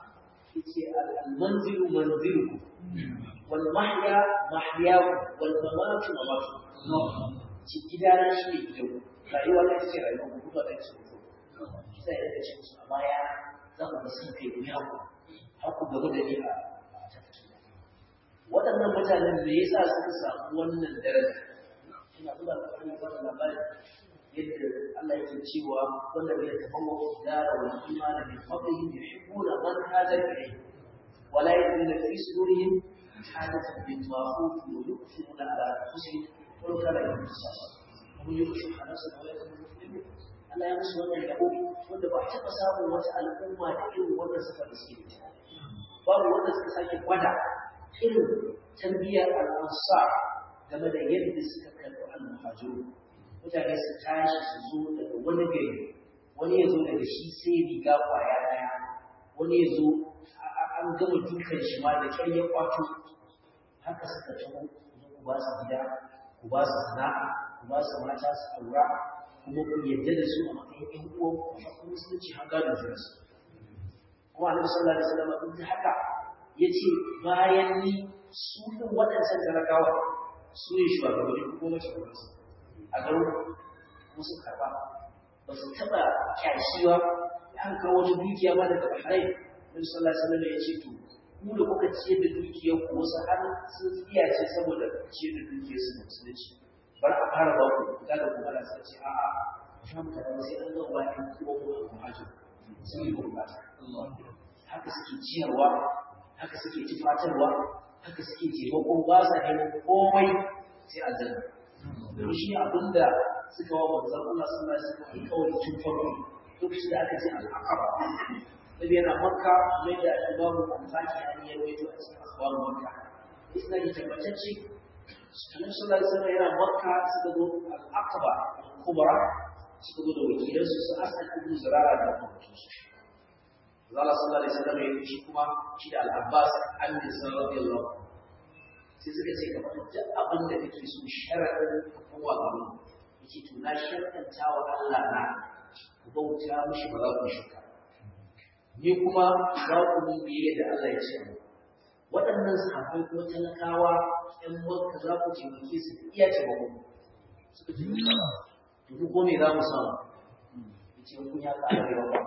yace al-manzilu manzilukum wal mahya mahyakum wal mamatu mamatukum ci gidana shi ne gidan rayuwa ta ce rayuwa ku kuma ta ce ku sai da ce musu amma ya za ku ga sun kai ku ya ku har ku gaba da ni a tafkira waɗannan mutanen me yasa suka samu wannan daraja ina kula da wani wannan labari yadda Allah yake cewa wanda bai tafawwa dara wal imana bi fadlihim yuhibbuna man hada ilayhi wala yajiduna fi sudurihim حاجة بالمعروف ويؤثرون على أنفسهم ولو كان يوم القصاص ومن يؤثر على نفسه ولا يكون مسلما Allah ya musu wannan yabo wanda ba a taɓa samun wata al'umma da irin wannan suka da suke da babu wanda suka sake gwada irin tarbiyyar al'ansa game da yadda suka karɓi al-muhajiru mutane su tashi su zo daga wani gari wani ya zo daga shi sai riga kwaya ɗaya wani ya zo an gama dukan shi ma da kyar ya kwato haka suka taho ku ba su gida ku ba su sana'a ku ba su mata su aura kuma ku yadda da su a matsayin ƴan uwan ku a kuma musulunci har gadon su rasu kuma annabi sallallahu alaihi wasallam duk da haka yace bayan ni su din waɗancan talakawa su ne shugabanni ko mace ko su a garin kuma su karba ba su taɓa kyashiwa an kawo wata dukiya ma daga Bahrain Nabi sallallahu alaihi wasallam ya ce to ku da kuka ciyar da dukiyar ku wasu har sun tsiya ce saboda ciyar da dukiyar su da musulunci bar a fara ba ku ku da ku ana sai ce a'a sha mu kada sai an ga wani kuma ku ku haji sun yi gurbata haka suke ciyarwa haka suke tufatarwa haka suke taimako ba sa neman komai sai aljanna domin shi abinda suka wa manzon Allah sallallahu alaihi wasallam kawai tun farko lokacin da aka ce al'aqaba nabi yana makka mai da imamu al-faki an yi rawaito a cikin akhbar makka isna ji tabbatacce annabi sallallahu alaihi wasallam yana makka suka zo al-aqaba kubra suka zo da wakilan su su asal ibn zurara da mutum su Allah sallallahu alaihi wasallam ya yi kuma shi da al-abbas an da sallallahu alaihi wasallam sai suka ce kamar duk abin da kake so sharadin kowa ga mu yake to na sharɗanta wa Allah na ku bauta mishi ba za ku shirka ni kuma za ku mun biye da Allah ya ce mu waɗannan sahabbai ko talakawa ƴan makka za ku taimake su da iya taimako suka ce to mu ko me za mu samu ce kun ya ƙara da yawa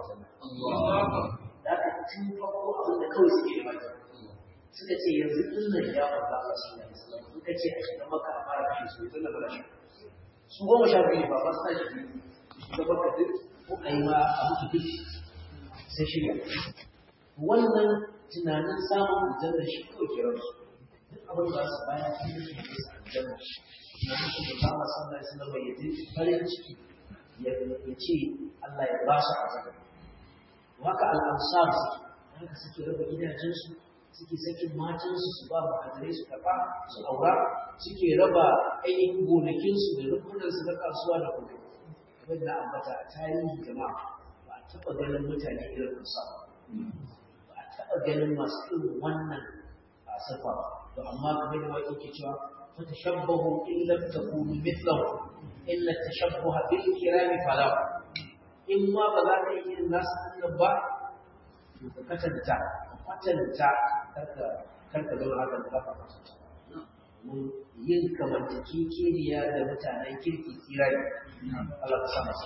da aka tun farko abin da kawai suke da maki suka ce yanzu din nan ya farka Allah su ne suka ce a shiga maka a fara kashe su tun da bala shi su goma sha biyu ne ba ba su tashi biyu shiga maka duk ko a yi ma a mutu duk sai shirya wannan tunanin samun aljanna shi kawai ke ransu duk abin da su bayan sun yi su ne aljanna na musu da ba ma san da su na bayyana farin ciki ya ce Allah ya ba su azaba waka al'ansar haka suke raba gidajensu suke sakin matansu su ba muhajirai su karɓa su aura suke raba ainihin gonakinsu da rukunansu na kasuwa da kuma kamar da ambata a tarihi jama'a ba a taɓa ganin mutane irin kusa ba a taɓa ganin masu irin wannan a safa ba to amma kamar da wani ke cewa fatashabbahu in lam takunu mithlahu illa tashabbuha bil kirami falahu in ma ba za ka yi irin nasu ɗin ba to ka katanta ka kwatanta karka karka zama haka da ka kwatanta mun yin kamantakekeniya da mutanen kirki tsira ne Allah ka sa masa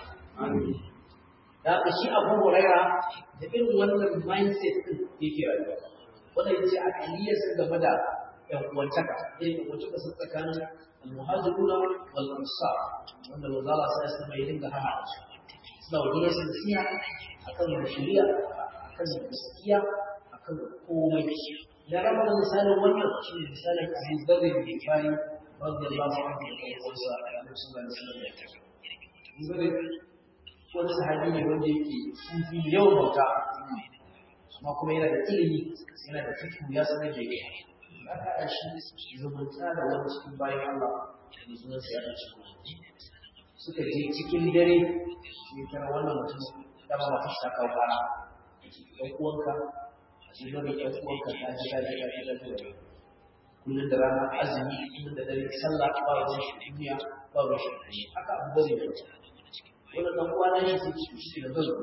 da haka shi abu huraira da irin wannan mindset ɗin yake rayuwa wanda ya ce a kaliyarsa game da ‘yan uwantaka irin ‘yan uwantaka sun tsakanin al-muhajiruna wal ansar wanda manzo Allah sai ya mai dinga hana su suna wajen su nasiha akan shari'a akan gaskiya akan komai da rama da misalin wannan shi ne misalin Aziz Badr bin Kifari radiyallahu anhu da kansa da Annabi sallallahu alaihi wasallam wani sahabi ne wanda yake sufi da yawan bauta amma kuma yana da ilimi yana da fikihu ya sanar da yake aka haɗa shi zumunta da wani cikin bayan Allah da sunan sa ya ɗauki suka je cikin dare sai tara wannan mutum dama mata shi ta kawo kara ɗan uwanka a cikin dare ɗan uwanka ta ji ta ji ta ji ta ji kullum da rana azumi kullum da dare sallah ba ruwan shi duniya ba ruwan shi haka abu bane da wani ɗan uwa na shi sai shi da zan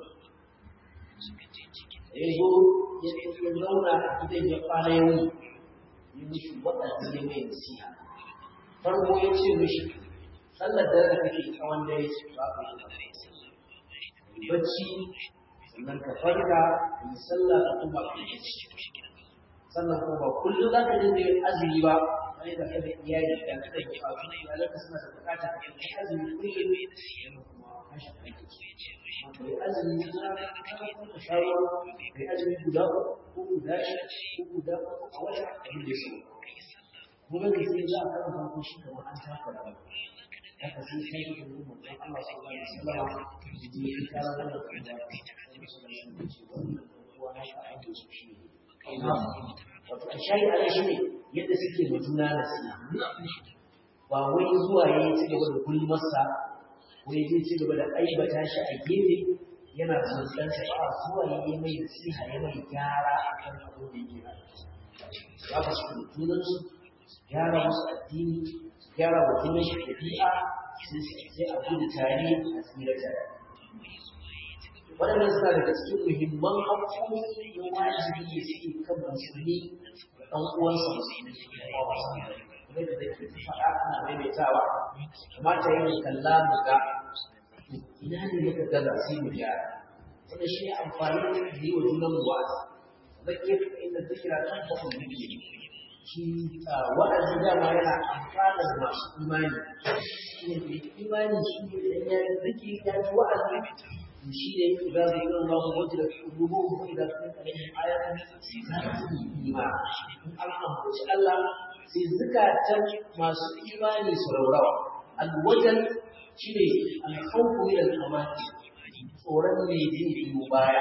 ya zo ya zauna a gidan ya kwana ya wuni ya mishi waɗanda ya mai nasiha farko ya ce mishi sallar da da kake tsawon dare ba ka yi bacci sannan ka farka ka yi sallah ka kuma ka yi sannan kuma ba kullum za ka dinga yin azumi ba wani da kada iyali da kada ki a wani iyalanka suna da bukata ka yi azumi kullum yana kuma kashe aiki kai azumi na ka shawo kai azumi guda ko guda ko guda a wata abin da su kuma da sai za a karanta ko shi kamar an taka da haka sai sai da mu mun Allah sallallahu alaihi wasallam ji ya kara da wato a shayi ala shi ne yadda suke ma juna nasiha ba wai zuwa ya ci gaba da gulmarsa wai zai ci gaba da aibata shi a gefe yana zantan sa ba zuwa ya yi mai nasiha ya mai gyara a kan abin da yake ya ba su junan su gyara musu addini gyara wa junan shi ɗabi'a sai a gudu tare a tsira tare waɗannan suna daga cikin muhimman haƙƙoƙi na wajibi da suke kan musulmi da ɗan uwansa musulmi kuma da da ke faɗa ana maimaitawa kamata yin kalla mu ga ina ne muka gaza sai mu gyara wanda shi amfani da yi wa junan mu wa'azi zai iya fi inda zikira kan bakon bibi shi wa'azi dama yana amfanar masu imani shi ne imani shi ne da ya zikiri ya ji wa'azi shi ne za su yi ɗan babu wajen da rubu ko idan sun kare ayatun za su yi imani in an ambaci Allah sai zukatan masu imani su raurawa alwajen shi ne alhauku min al-amati tsoron ne zai biyo baya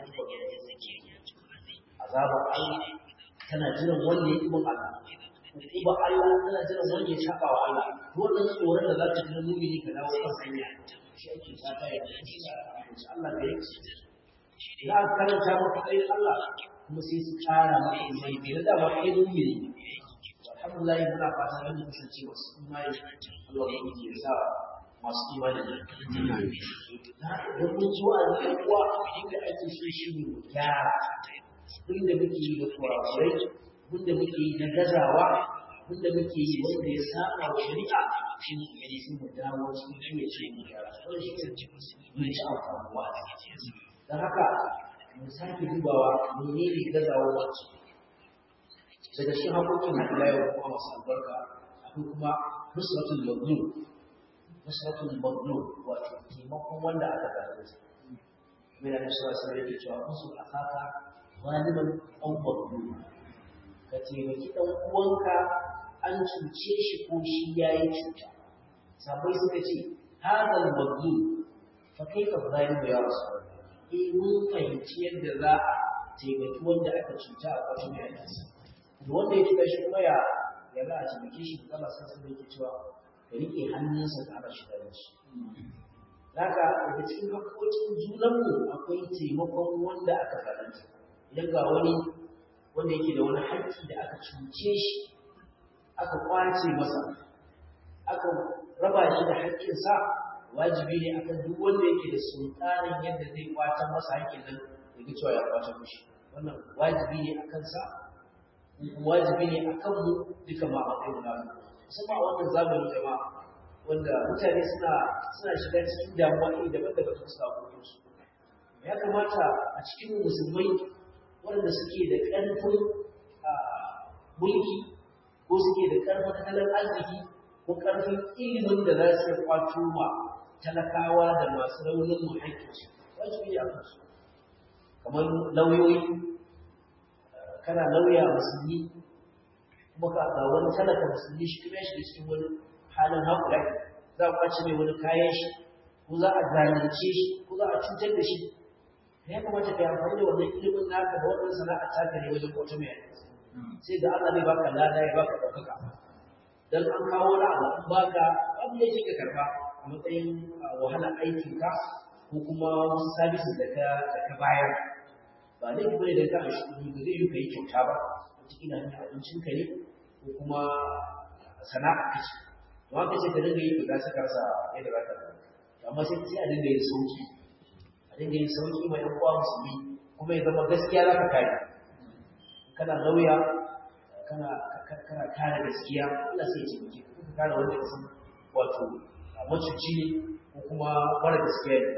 azabar Allah tana jiran wanda ya kuma Allah ba Allah tana jiran wanda ya saba wa Allah wannan tsoron da za ta ji mumini ka dawo kan hanya shi ake fata ya ci Allah da yake za a karanta maka ayin Allah kuma sai su kara maka imani bai da dama kai mumini alhamdulillah muna fata da mu kasance masu imani Allah ya yi ya sa masu imani da da mun ji wa da kuwa inda ake so shi ne mu gyara inda muke yi da kurakurai inda muke yi na gazawa abinda muke yi wanda ya saba wa shari'a shi ne gari sun mu dawo cikin shi ne ce mu gyara wannan shi ne mun ci amfanuwa a cikin don haka mu sake dubawa menene gazawa wacce daga cikin hakokin na ila yau kuma masu albarka akwai kuma nusratul mazlum nusratul mazlum wato taimakon wanda aka zalunta mai da nusra sai yake cewa musu akaka zaliman aw mazlum ka taimaki dan uwanka an cuce shi ko shi yayi cuta sabai suka ce hadal mazlum fa kaifa zalimu ya rasulullah eh mun fahimci yadda za a taimaki wanda aka cuta a ƙarshen yakinsa da wanda ya cuta shi kuma ya ya za a taimake shi da sun sun yake cewa ka riƙe hannunsa ka hana shi da shi Daga daga cikin haƙoƙin junanmu akwai taimakon wanda aka zalunta idan ga wani wanda yake da wani haƙƙi da aka cuce shi aka kwace masa aka raba shi da haƙƙinsa wajibi ne akan duk wanda yake da sultanin yadda zai kwatan masa haƙƙin nan ya ga cewa ya kwatan mishi wannan wajibi ne a kansa wajibi ne a kanmu duka ma a kai guda musamman a wannan zamani jama'a wanda mutane suna suna shiga cikin damuwa iri daban-daban ta suka koyo su ya kamata a cikin musulmai waɗanda suke da ƙarfin mulki ko suke da ƙarfin tattalin arziki ko ƙarfin ilimin da za su kwato ma talakawa da masu raunin mu haƙƙinsu wajibi ne a kansu kamar lauyoyi kana lauya musulmi kuma ka ga wani talaka musulmi shi kuma shi cikin wani halin haƙura za a kwace mai wani kayan shi ko za a zalunce shi ko za a cutar da shi ya kamata ka yi amfani da wannan ilimin naka da wannan sana'a taka ne wajen kwato mai sai da Allah zai baka lada ya baka ɗaukaka dan an kawo wani abu an baka abu ne ka karba a matsayin wahala aikinka ko kuma wasu sabis da ka da ka bayar ba ne kuma ne da ka shi kuɗi ba zai yi ka yi kyauta ba wataƙila hanyar abincin ka ne ko kuma sana'a ka ce to haka ce ka dinga yi ka saka sa yadda za ka to amma sai sai a dinga yin sauki a dinga yin sauki mai yan uwa musulmi kuma ya zama gaskiya za ka kare kana lauya kana kana kare gaskiya Allah sai ya ce miki ka kare wanda ka san wato macuci ne ko kuma mara gaskiya ne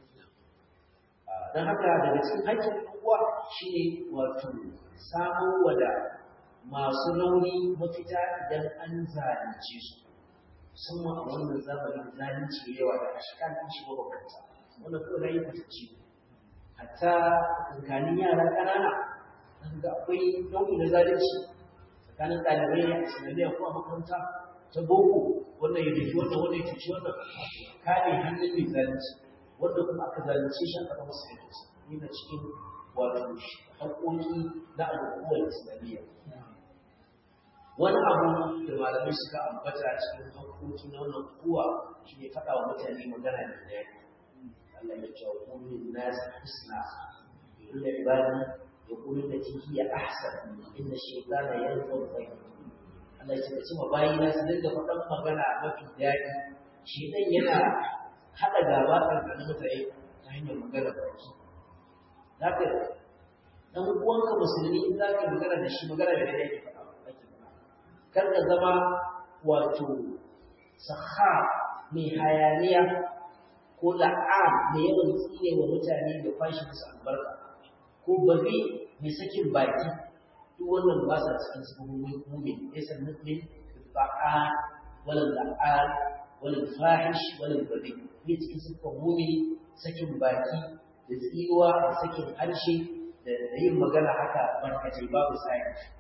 don haka daga cikin haƙƙin uwa shi ne wato samun wada masu rauni mafita idan an zalunce su musamman a wannan zamanin zalunci yawa da ashikan ɗin shi mabambanta wannan kuma na yi fatacci hatta tsakanin yara ƙanana an ga akwai nau'i na zalunci tsakanin ɗalibai a islamiyya ko a makaranta ta boko wannan ya duki wannan wannan ya cuci wannan kare hannun mai zalunci wanda kuma aka zalunce shi aka masa haƙƙi yana cikin wato haƙƙoƙi na al'ummar islamiyya wani abu da malamai suka ambata cikin haƙƙoƙi na wannan kuwa shi ne faɗa wa mutane magana da daɗi Allah ya ce wa kullum nas husna illa ibadi yaqulu lati hiya ahsan inna shaytana yanzuru bainahum Allah ya ce cewa bayina su dinga faɗan magana mafi daɗi shi dan yana haɗa gaba tsakanin mutane ta hanyar magana baki za ka ɗan uwanka musulmi in za ka magana da shi magana da daidai ake faɗa kar ka zama wato saha mai hayaniya ko la'am mai yawan tsine wa mutane da fashi musu albarka ko bari mai sakin baki duk wannan ba sa cikin sabon mumin laysa mu'min ba'a wala la'an wala fahish wala bari ne cikin sabon mumin sakin baki da tsiwa da sakin harshe da yin magana haka barkatai babu sai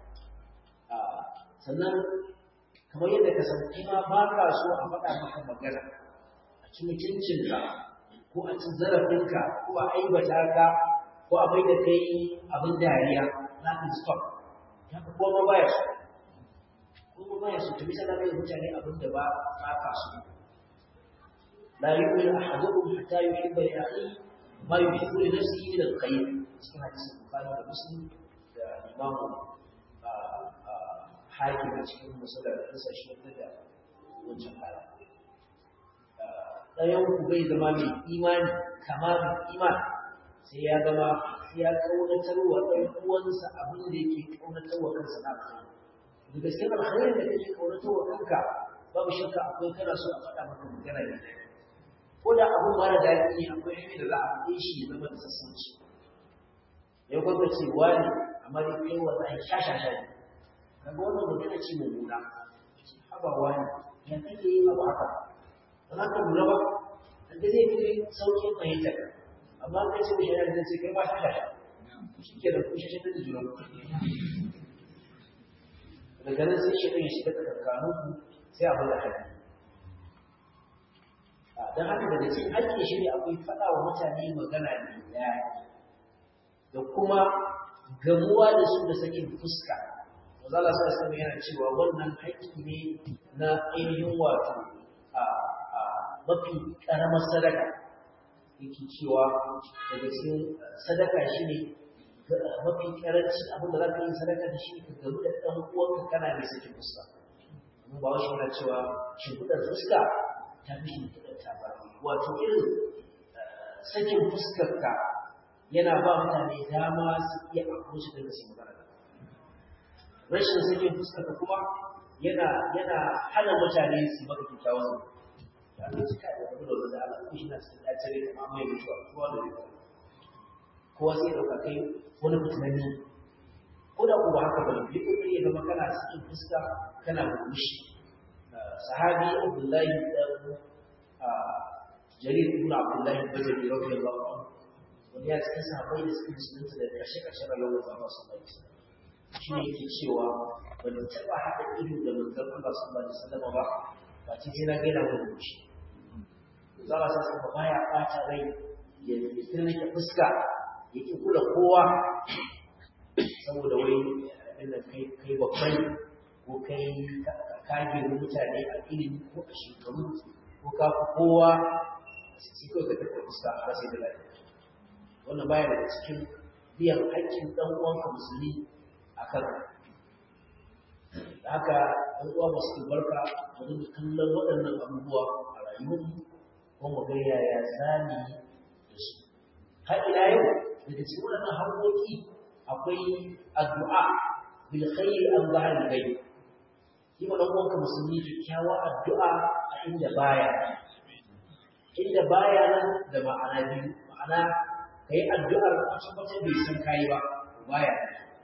sannan kamar yadda ka san kuma ba ka so a faɗa maka magana a ci mutuncinka ko a ci zarafinka ko a aibata ka ko a bai da kai abin dariya za ka stop ya ka koma baya so kuma baya so ta bisa da kai mutane abin da ba ba ka so la yu'minu ahadukum hatta yuhibba li akhihi ma yuhibbu li nafsihi min al-khayr cikin hadisin bukhari da muslim da imamu hakim a cikin musulun kusa shi da wancan kara. Ɗayan ku bai zama mai imani kamar iman sai ya zama ya ƙaunatar wa ɗan uwansa abin da yake ƙaunatar wa kansa na kai. daga cikin alkhairin da kake kaunato wa kanka babu shakka akwai kana so a faɗa maka magana ne ko da abu mara daɗi ne akwai hanyar da za a faɗe shi ya zama da sassanci ya gwada ce wani amma dai kai wallahi shashasha ne kaga wannan magana ce mai nuna haba wani ya kake yin abu haka ba za ka lura ba da zai fi sauƙin fahimta amma kai ce mai shari'a da ce kai ba shashasha shi ke da kushe shi da juna daga nan sai shi ɗan shiga tsakankaninku sai abin da haƙƙi don haka daga cikin haƙƙi shi ne akwai faɗa wa mutane magana mai daɗi da kuma gamuwa da su da sakin fuska Mazala sa sami yana cewa wannan haƙƙi ne na ainihin wato a mafi ƙaramar sadaka yake cewa daga cikin sadaka shi ne mafi ƙaranci abin da za ka yi sadaka da shi ka gamu da ɗan uwanka kana mai sakin fuska amma ba wasu yana cewa shimfiɗar fuska ta fi shimfiɗar tabar wato irin sakin fuskarka yana ba mutane dama su iya approach daga su magana rashin sakin fuskarka kuma yana yana hana mutane su maka kyakkyawan da Allah shi kai da da wanda Allah ko shi na cikin dacere kuma mai mutuwa kowa da mutuwa kowa sai dauka kai wani fitinanni ko da kuma haka bane yi kokari ya zama kana sakin fuska kana murmushi sahabi Abdullahi dan jarir ibn Abdullahi Bajali radiyallahu anhu wani ya cikin sahabbai da suke musulunta da kashe kashe rayuwar Allah sallallahu alaihi wasallam shi ne yake cewa ban taɓa haɗa ido da manzon Allah sallallahu alaihi wasallam ba ba ce sai na gaina mu da shi zara sa sai baya ɓata rai ya ya nake fuska yake kula kowa saboda wai inda kai kai babban ko kai ka girma mutane a ilimi ko a shekaru ko ka fi kowa sai kawai ka taɓa fuska a sai da lafiya wannan baya daga cikin biyan haƙƙin ɗan uwanka musulmi a kan da haka ɗan uwa masu barka mu dinga kallon waɗannan abubuwa a rayuwarmu ko mu ga yaya zani da su har ila yau daga cikin waɗannan harkoki akwai addu'a bil khairi an zahar gai yi ma ɗan uwanka musulmi kyakkyawa addu'a a inda baya inda baya nan da ma'ana biyu ma'ana ka yi addu'ar a tabbatar bai san kayi ba baya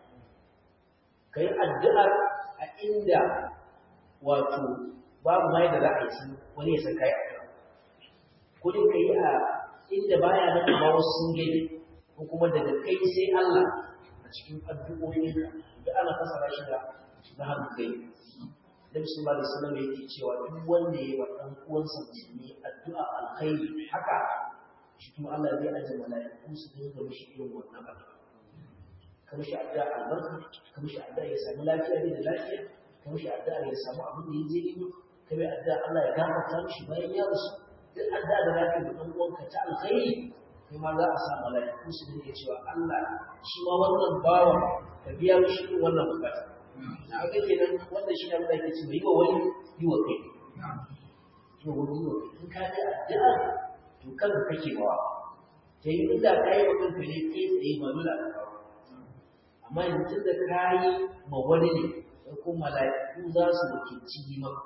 ka yi addu'ar a inda wato babu mai da za a yi wani ya san kayi addu'a kudin ka yi a inda baya nan amma wasu sun gani ko kuma daga kai sai Allah a cikin addu'o'i da ana fasara shi da na hannu kai Nabi sallallahu alaihi wasallam yake cewa duk wanda ya yi wa ɗan uwansa musulmi addu'a alkhairi haka shi kuma Allah zai aje mala'iku su dinga mishi irin wannan abu ka mishi addu'a albarka ka mishi addu'a ya samu lafiya ne da lafiya ka mishi addu'a ya samu abin da ya je ne ka mai addu'a Allah ya gafarta mishi bayan ya rasu duk addu'a da za ka yi dan uwanka ta alkhairi kai ma za a sa mala'iku su dinga cewa Allah shi ma wannan bawa ka biya mishi irin wannan bukata na ga kenan wannan shi ne Allah yake cewa yi wa wani yi wa kai yi wa wani yi wa kai in ka ji addu'a to kan kake bawa sai inda ka yi mutum ka ne kai tsaye ba dole a kawo amma yanzu da ka yi ma wani ne sai kuma mala'iku za su wakilci yi maka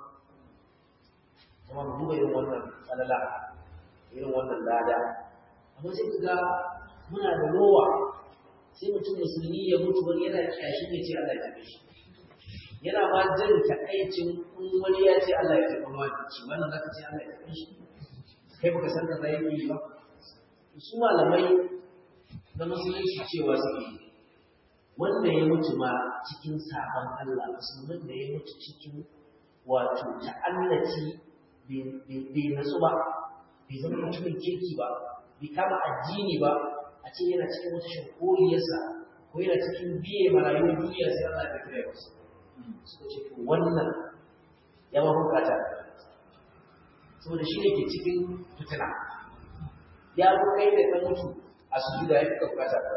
kuma mu duba irin wannan tsalala irin wannan lada amma sai ka ga muna da rowa sai mutum musulmi ya mutu wani yana kyashi ne ce Allah ya tafi shi yana ma jin takaicin in wani ya ce Allah ya tafi wani ci wannan zaka ce Allah ya tafi shi kai baka san da zai yi ba su malamai na musulunci cewa suke wanda ya mutu ma cikin sabon Allah musulmin da ya mutu cikin wato ta'allaci bai nasu ba bai zama mutumin kirki ba bai kama addini ba a ce yana cikin wata shakoriyarsa ko yana cikin biye marayuwar duniya sai Allah ya kira wasu suka ce to wannan ya ma bukata saboda shi ne ke cikin fitina ya zo kai da ka mutu a sujuda ya fika bukata ka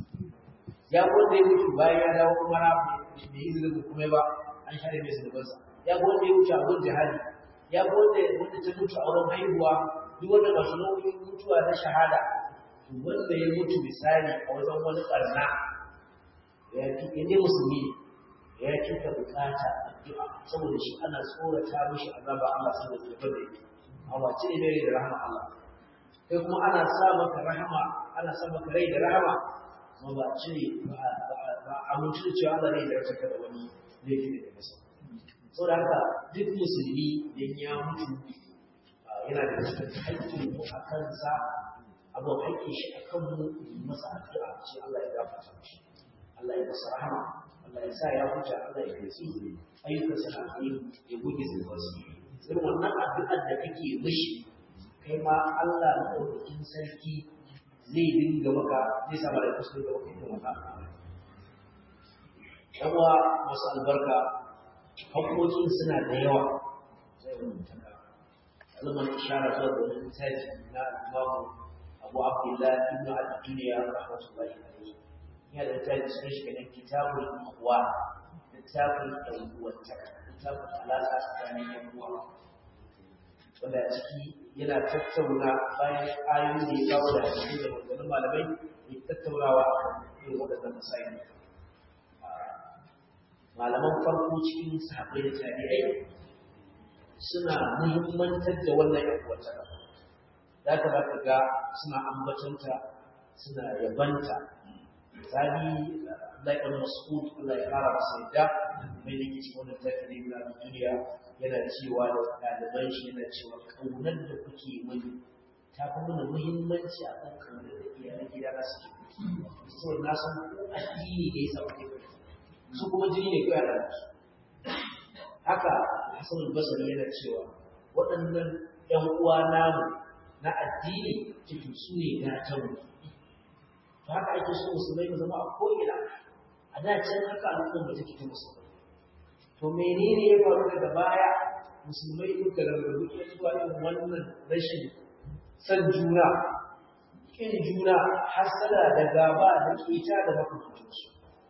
ya wanda ya mutu bayan ya dawo kuma na bai yi zubin kuma ba an share mai zunubansa ya wanda ya mutu a gun jihadi ya wanda wanda ta mutu a wurin haihuwa duk wanda masu nau'in mutuwa na shahada to wanda ya mutu misali a wajen wani ɓarna ya fi ne musulmi ya kika bukata addu'a saboda shi ana tsorata mishi azaba Allah saboda ya bada yake amma ce ne mai da rahama Allah kai kuma ana sa maka rahama ana sa maka rai da rahama kuma ba cire ba a mutu da cewa Allah ne da rasa da wani laifi da ya masa saboda haka duk musulmi idan ya mutu yana da cikin haƙƙin mu a kansa abu haƙƙin shi a kan mu masa addu'a ce Allah ya gafarta mishi Allah ya masa rahama Allah ya sa ya huta Allah ya kai ayyukan sa na ya goge zubarsu irin wannan addu'ar da kake mishi kai ma Allah maɗaukakin sarki zai dinga maka zai sa mara kusa da maka irin wannan yawa masu albarka haƙoƙin suna da yawa zai rubuta ka zama ishara zuwa da wani littafi na imamu abu abdullah ibn al-duniya rahmatullahi alaihi yana da littafi sun shi kenan kitabul ikhwa littafin ɗan uwantaka littafin alaƙa tsakanin yan uwa wanda a ciki yana tattauna bayan ayoyi da ya kawo da hadisi da maganganun malamai ya tattaunawa a kan irin waɗannan masayin malaman farko cikin sahabbai da tabi'ai suna muhimmantar da wannan yan uwantaka za ka za ka ga suna ambatanta suna yabanta misali Allah ibn Mas'ud Allah ya fara masa yadda mai da ke cikin wannan tafi na duniya yana cewa da ɗaliban shi yana cewa ƙaunar da kuke mani ta fi mana muhimmanci a kan ƙaunar da iyalan gida na suke saboda na san addini ne ya samu su kuma jini ne kawai a su haka Hassan al-Basri yana cewa waɗannan ƴan uwa namu na addini cikin su ne gatan to haka ake so musulmai mu zama a ko'ina a da can haka al'umma take ta musulmai to menene ya faru daga baya musulmai duka rarrabu ya zuwa irin wannan rashin san juna kin juna hasada da gaba da keta da makamantansu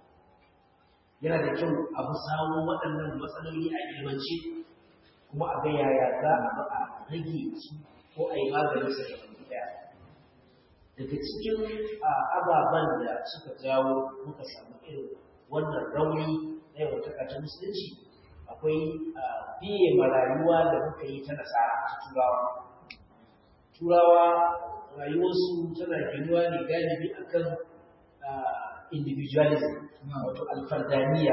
yana da kyau a bi samu waɗannan matsaloli a ilmance kuma a ga yaya za a ba a rage su ko a yi maganin su da ɗaya daga cikin ababen da suka jawo muka samu irin wannan rauni na yawan takatun musulunci akwai biye marayuwa da muka yi ta nasara ta turawa turawa rayuwarsu tana ginuwa ne galibi akan individualism wato alfardaniya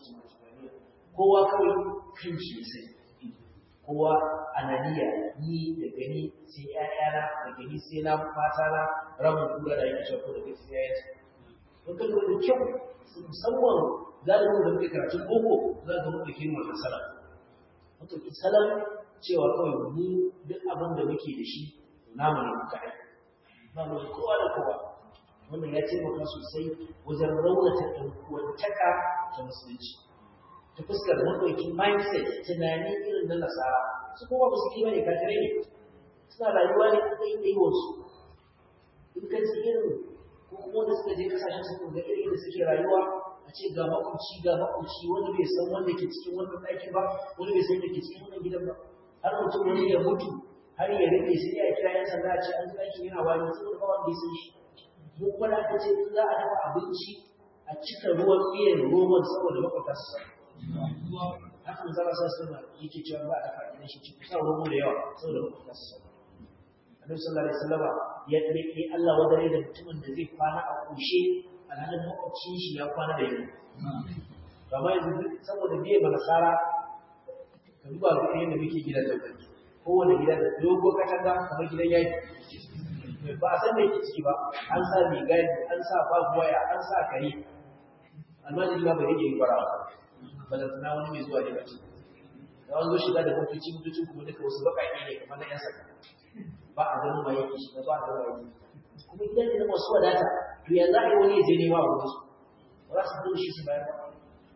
kowa kawai kan shi sai kowa ananiya ni da gani sai ƴaƴana da gani sai na fata na ramin kura da yake shafo da gaskiya ya ce don kan da kyau musamman galibin da muke karatun boko za ka muka kirma da salam wato salam cewa kawai mu duk abin da muke da shi namu ne muka ai ba mu da kowa da kowa wannan ya taimaka sosai wajen raunata ɗan uwantaka ta musulunci ta fuskar maɗaukin mindset tunani irin na nasara su kuma ba su kima ne kafirai ne suna rayuwa ne a ɗaya ɗaiwarsu in ka ji irin ko kuma wanda suka je kasashen su ga irin da suke rayuwa a ce ga makwabci ga makwabci wani bai san wanda ke cikin wannan ɗakin ba wani bai san da ke cikin wannan gidan ba har mutum wani ya mutu har ya rike sai ya kira yan sanda a ce an ji ɗakin yana wani saboda ba wanda ya san shi mu kuma da aka ce za a dafa abinci a cika ruwan miyan roman saboda makwabta su sani hakan zara sa suna yake cewa ba a dafa gidan shi cikin sa romo da yawa saboda makwabta su sani annabi sallallahu alaihi wasallama ya rike Allah wadare da mutumin da zai kwana a kushe alhalin makwabcin shi ya kwana da yau amma yanzu saboda biye ba nasara ka duba ga yadda muke gidan da kai kowane gida da dogo katanga kamar gidan yaki ba a san me ke ciki ba an sa mai gadi an sa babu waya an sa kare almajiri ba bai rike yi bara ba da tana wani mai zuwa ne bace da wani zo shiga da motoci motocin kuma duka wasu baƙaƙe ne kamar na yan saka ba a ganin ma yake shiga ba a ganin waye kuma gidan ne na masu wadata to ya za a yi wani ya je nema a wurin su ba za su zo shi su bayar ba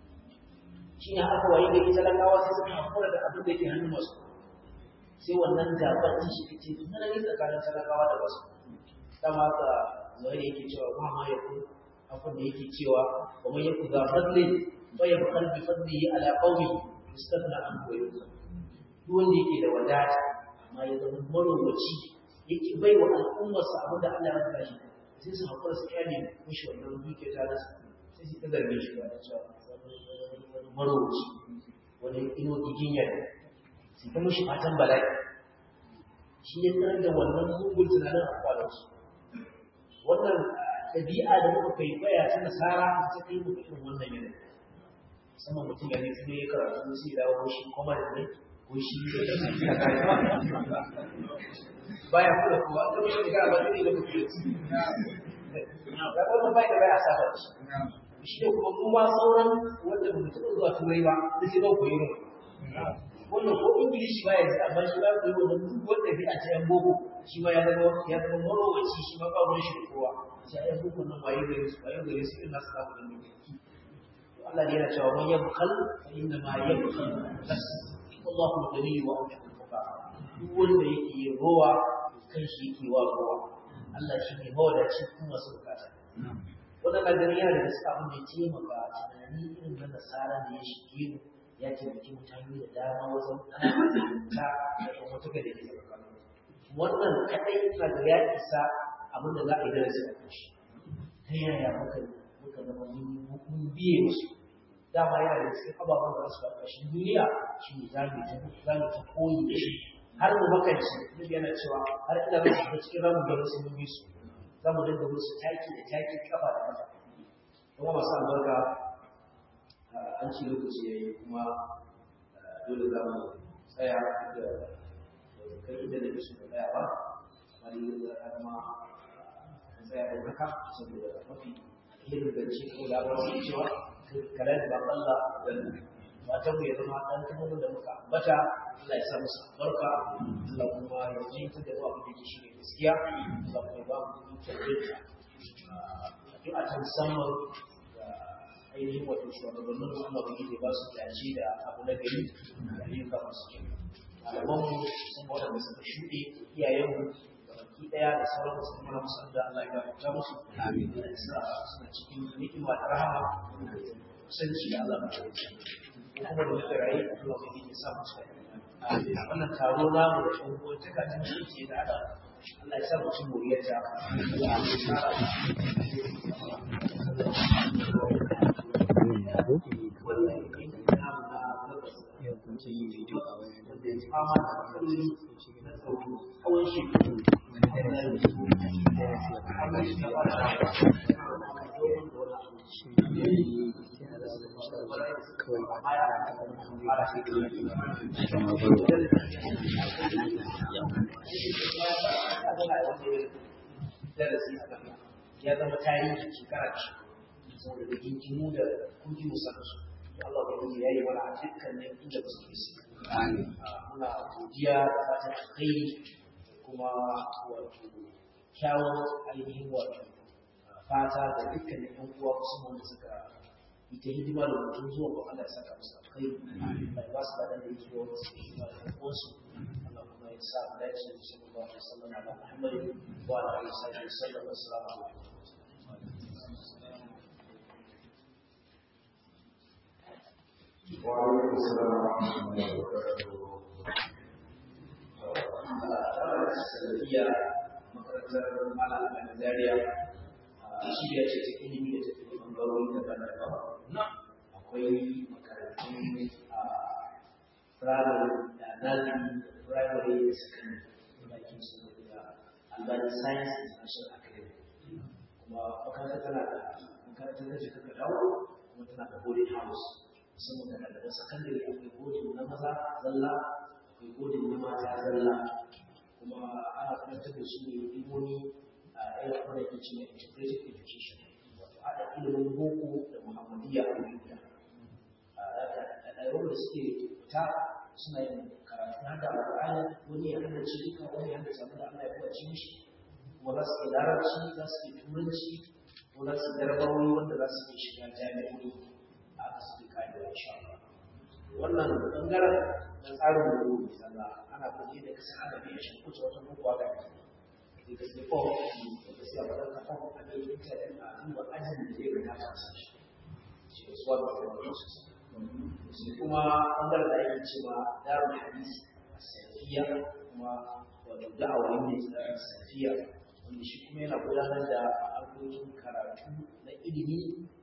shi ne haka waye gari talakawa sai suka hakura da abin da ke hannun masu sai wannan gabar ta shi ce tun nan tsakanin talakawa da wasu dama ka zai yake cewa ba ma yaku abin da yake cewa wa man yaku za fadli fa yabqal bi fadlihi ala qawmi istaghna an koyo duk wanda yake da wadata amma ya zama marowaci yake bai wa al'ummarsa abin da Allah ya bashi sai su hakura su kyale mishi wannan duke ta da sai su ta zarge shi ba da cewa maroci wani ino giginya su ta mushi fatan bala'i shi ya tsar da wannan mugun tunanin a kwalansu wannan ɗabi'a da muka kwaikwaya ta nasara ta kai muka irin wannan yanayi musamman mutum ya ne kuma ya karatu sai dawo shi kuma da ne ko shi da baya kula kuma an gaba shi ba zai da mutum ya wannan bai da bai a saba shi shi ne kuma kuma sauran wanda ba taɓa zuwa turai ba da sai ba koyi mu wannan ko ingilishi ba ya ji amma shi ba koyi wannan duk wanda bi a ta yan boko shi ma ya zama ya zama marowaci shi ma ba wani shi kowa sai ya boko nan waye gare su waye gare su irin nasu samu da mutum Allah ne yana cewa man yabkhal fa inna ma yabkhal nafsi wallahu al-ghani wa antum al-fuqara duk wanda yake yin rowa kan shi yake wa rowa Allah shi ne mawadaci kuma masu bukata wannan na gani yana da gaske abin da ya taimaka tunani irin na nasara da ya shige mu ya taimaki mutane da dama wajen ana ta da ɗan wata gada ke tsakanin wannan kaɗai na da ya isa abin da za a yi darasi a kan shi ta yaya muka muka zama mun biye musu dama yana da cikin ababen da su ƙarƙashin duniya shi ne za mu za mu ta koyi da shi har mu makanci duk yana cewa har ina da shiga cikin ramu da wasu mun su za mu dinga musu taki da taki kafa da kafa kuma masu albarka an ci lokaci ya yi kuma dole za mu tsaya da kai inda da su tsaya ba amma dai har ma an tsaya da haka saboda mafi alherin zance ko labarin cewa karen da Allah da matan mu ya zama dan kuma da muka ambata Allah ya sa musu barka Allah kuma ya ji ta da abin da ke shi ne gaskiya Allah kuma ba mu tabbata addu'a ta musamman ga ainihin wato shugabannin mu Allah bai ba su dace da abu na gari da ayyuka masu kyau malaman mu sun ba da suka shuɗe iyayen mu baki daya da sauran musu kuma musu da Allah ya gafarta musu amin da suna cikin ni'ima da rahama kusanci da Allah mai kuma da muka rayu Allah mai yi sa musu wannan taro namu da ɗan uwan taka ta ce da ada Allah ya sa mu cin moriyar ta ya tsara Yau kun ce yin bidiyo a wayar da da fama da matsaloli na tsaro tsawon shekaru wani darasi da darasi da kuma shi da shi ne ya da wani shawarar kawai ba ta da ta wani ba shi kawai da ma baro ya zama tarihi shekara ce saboda da gingimu da kuji musamman Allah ba ya yi wani a dukkanin inda ba su ke su muna godiya da fatan alkhairi kuma wato kyawun ainihin wato fata da dukkanin yan uwa musamman da suka yi ta hidima da mutum zuwa ga Allah ya saka musu alkhairi Allah ya ba su ladan da yake yawan su hidima da yan uwansu Allah kuma ya sa mu dace sallallahu alaihi wasallam ala Muhammad wa ala alihi wasallam assalamu alaikum وعليكم السلام ورحمة الله وبركاته. sanadiyya makarantar malam a Zaria shirya ce ta ilimi da tafi ɓangarori daban-daban akwai makarantun a firamare da nazari da firamare da sakandare da ake su da albani science international academy kuma makarantar tana da makarantar da jika ka dawo kuma tana da boarding house musamman ga ɗaliban sakandare akwai boarding na maza zalla akwai boarding na mata zalla kuma ana karantar da su ne ilimomi a irin wanda ke cewa integrated education wato haɗa ilimin boko da muhammadiyya a wuri guda ɗaliban da suke fita suna yin karatu na da alƙur'ani wani ya hada ce duka wani ya hada samu da Allah ya kuwace mishi kuma za su yi larabci za su yi turanci ko za su garbawoyi wanda za su yi shiga jami'o'i a aka suke kayan insha Allah wannan bangaren na tsarin wuri misalla ana kuɗi da kasa ana biya shi kuce wata bukwa ga ke da ka sai fom da sai a wadar ka fom a bai intanet a duba ajin da zai gata ta sa shi shi ne suwa da wani sai kuma bangaren da ake cewa darul hadisi a safiya kuma wato da'awar ne a safiya wanda shi kuma yana gudanar da harkokin karatu na ilimi da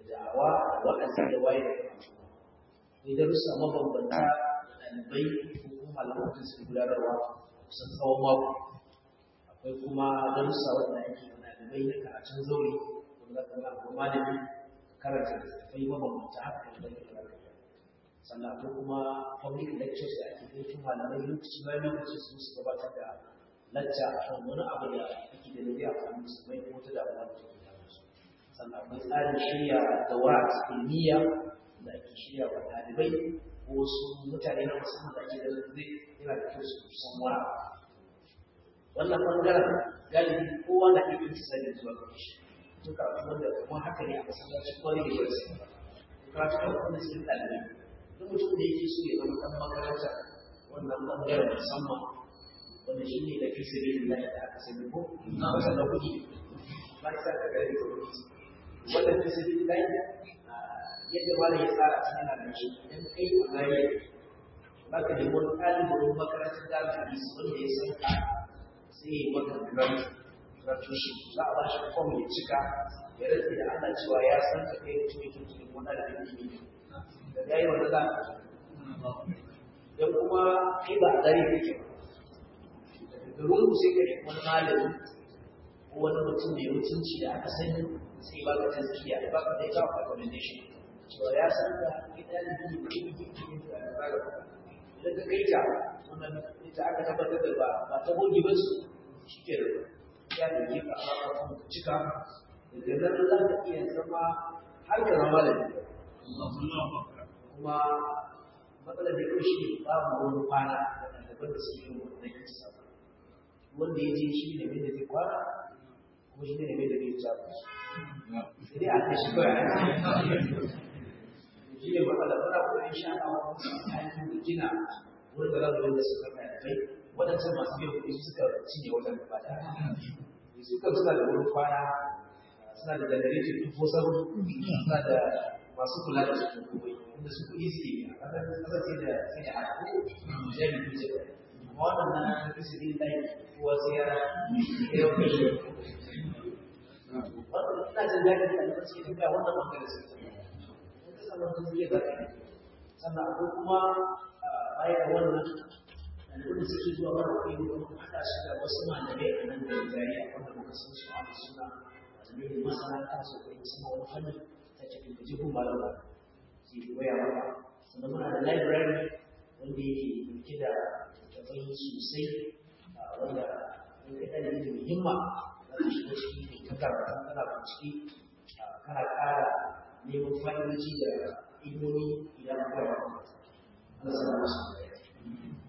da'awa da wa'azi da waye da akwai darussa mabambanta da ɗalibai ko kuma malaman da suke gudanarwa kusan tsawon mako akwai kuma darussa wanda ake yi ɗalibai na karatun zaure wanda kan ga kuma malami karanta littattafai mabambanta haka kan da ke sannan akwai kuma public lectures da ake kai tun malamai lokaci bayan lokaci su su gabatar da lacca a kan wani abu da ake da zai amfani su mai ko ta damuwa da take da su sannan akwai tsarin shirya daura ilmiya da ake shirya wa ɗalibai ko wasu mutane na musamman da ake da zai yana da kyau su san wani wannan bangaren galibi kowa na iya yin sani zuwa ga shi duka wanda kuma haka ne a masallacin kwari da yau sai karatu kan wanda suke ɗalibai duk mutum da yake so ya zama ɗan makaranta wannan ɓangaren musamman wanda shi ne da fi sirri da da aka sani ko na wata na kuɗi ba isa ka gari da kuɗi wanda fi sirri da yadda wani ya tsara ta yana da shi idan kai a gari ba ka nemi wani ɗalibin makarantar da aka yi wanda ya san ka sai ya maka grant gratuity za a ba shi form ya cika ya rantsa da Allah cewa ya san ka kai mutum yake cikin wani da yake da ya yi wanda za a don kuma kai ba a gare kake da rungu sai ka wani malami ko wani mutum mai mutunci da aka sani sai ba ka tazkiya da ba ka da ita recommendation cewa ya san ka kai ɗalibi ne kai yi yin da ba ka idan ka kai ta wannan ita aka tabbatar da ba ba ta goge ba su shi ke ya da ke ka a cika daga nan za ka iya zama har ka zama da kuma matsalar da yau shi babu wani kwana da ɗaliban da suke yin wannan kisa wanda ya je shi ne mai da zai kwana kuma shi ne mai da zai ja ku sai dai aka shi kawai shi ne matsala muna koyon sha a wani aikin da gina wurin da za mu dinga suka ɗalibai waɗancan masu biyan kuɗi suka cinye wajen gaba da suka suna da wurin kwana suna da generator tufo sabon suna da masu kula da su komai inda su kuɗi suke yi a ƙasar sai da sai da haɗu da ya bi kuce amma wannan na tafi su ɗin layi kowa sai ya ya yi kai wannan ina jin daɗi da alifar suke tafiya wannan ɓangare su in ka samu wata zuwa za ka yi sannan akwai kuma baya da wannan ɗaliban da suke zuwa mara kai wani haɗa shi da wasu malamai a nan da jariya wanda muka san su a suna malamai masana kansu kai musamman wani fannin ta cikin da jihun malama su yi koya maka sannan muna da library wanda yake dauke da tafai sosai wanda in ka ɗan da muhimma za ka shiga ciki ne ta karatu kana bincike kana ƙara neman fa'idoji da ilmomi idan ka koya maka Allah sa masu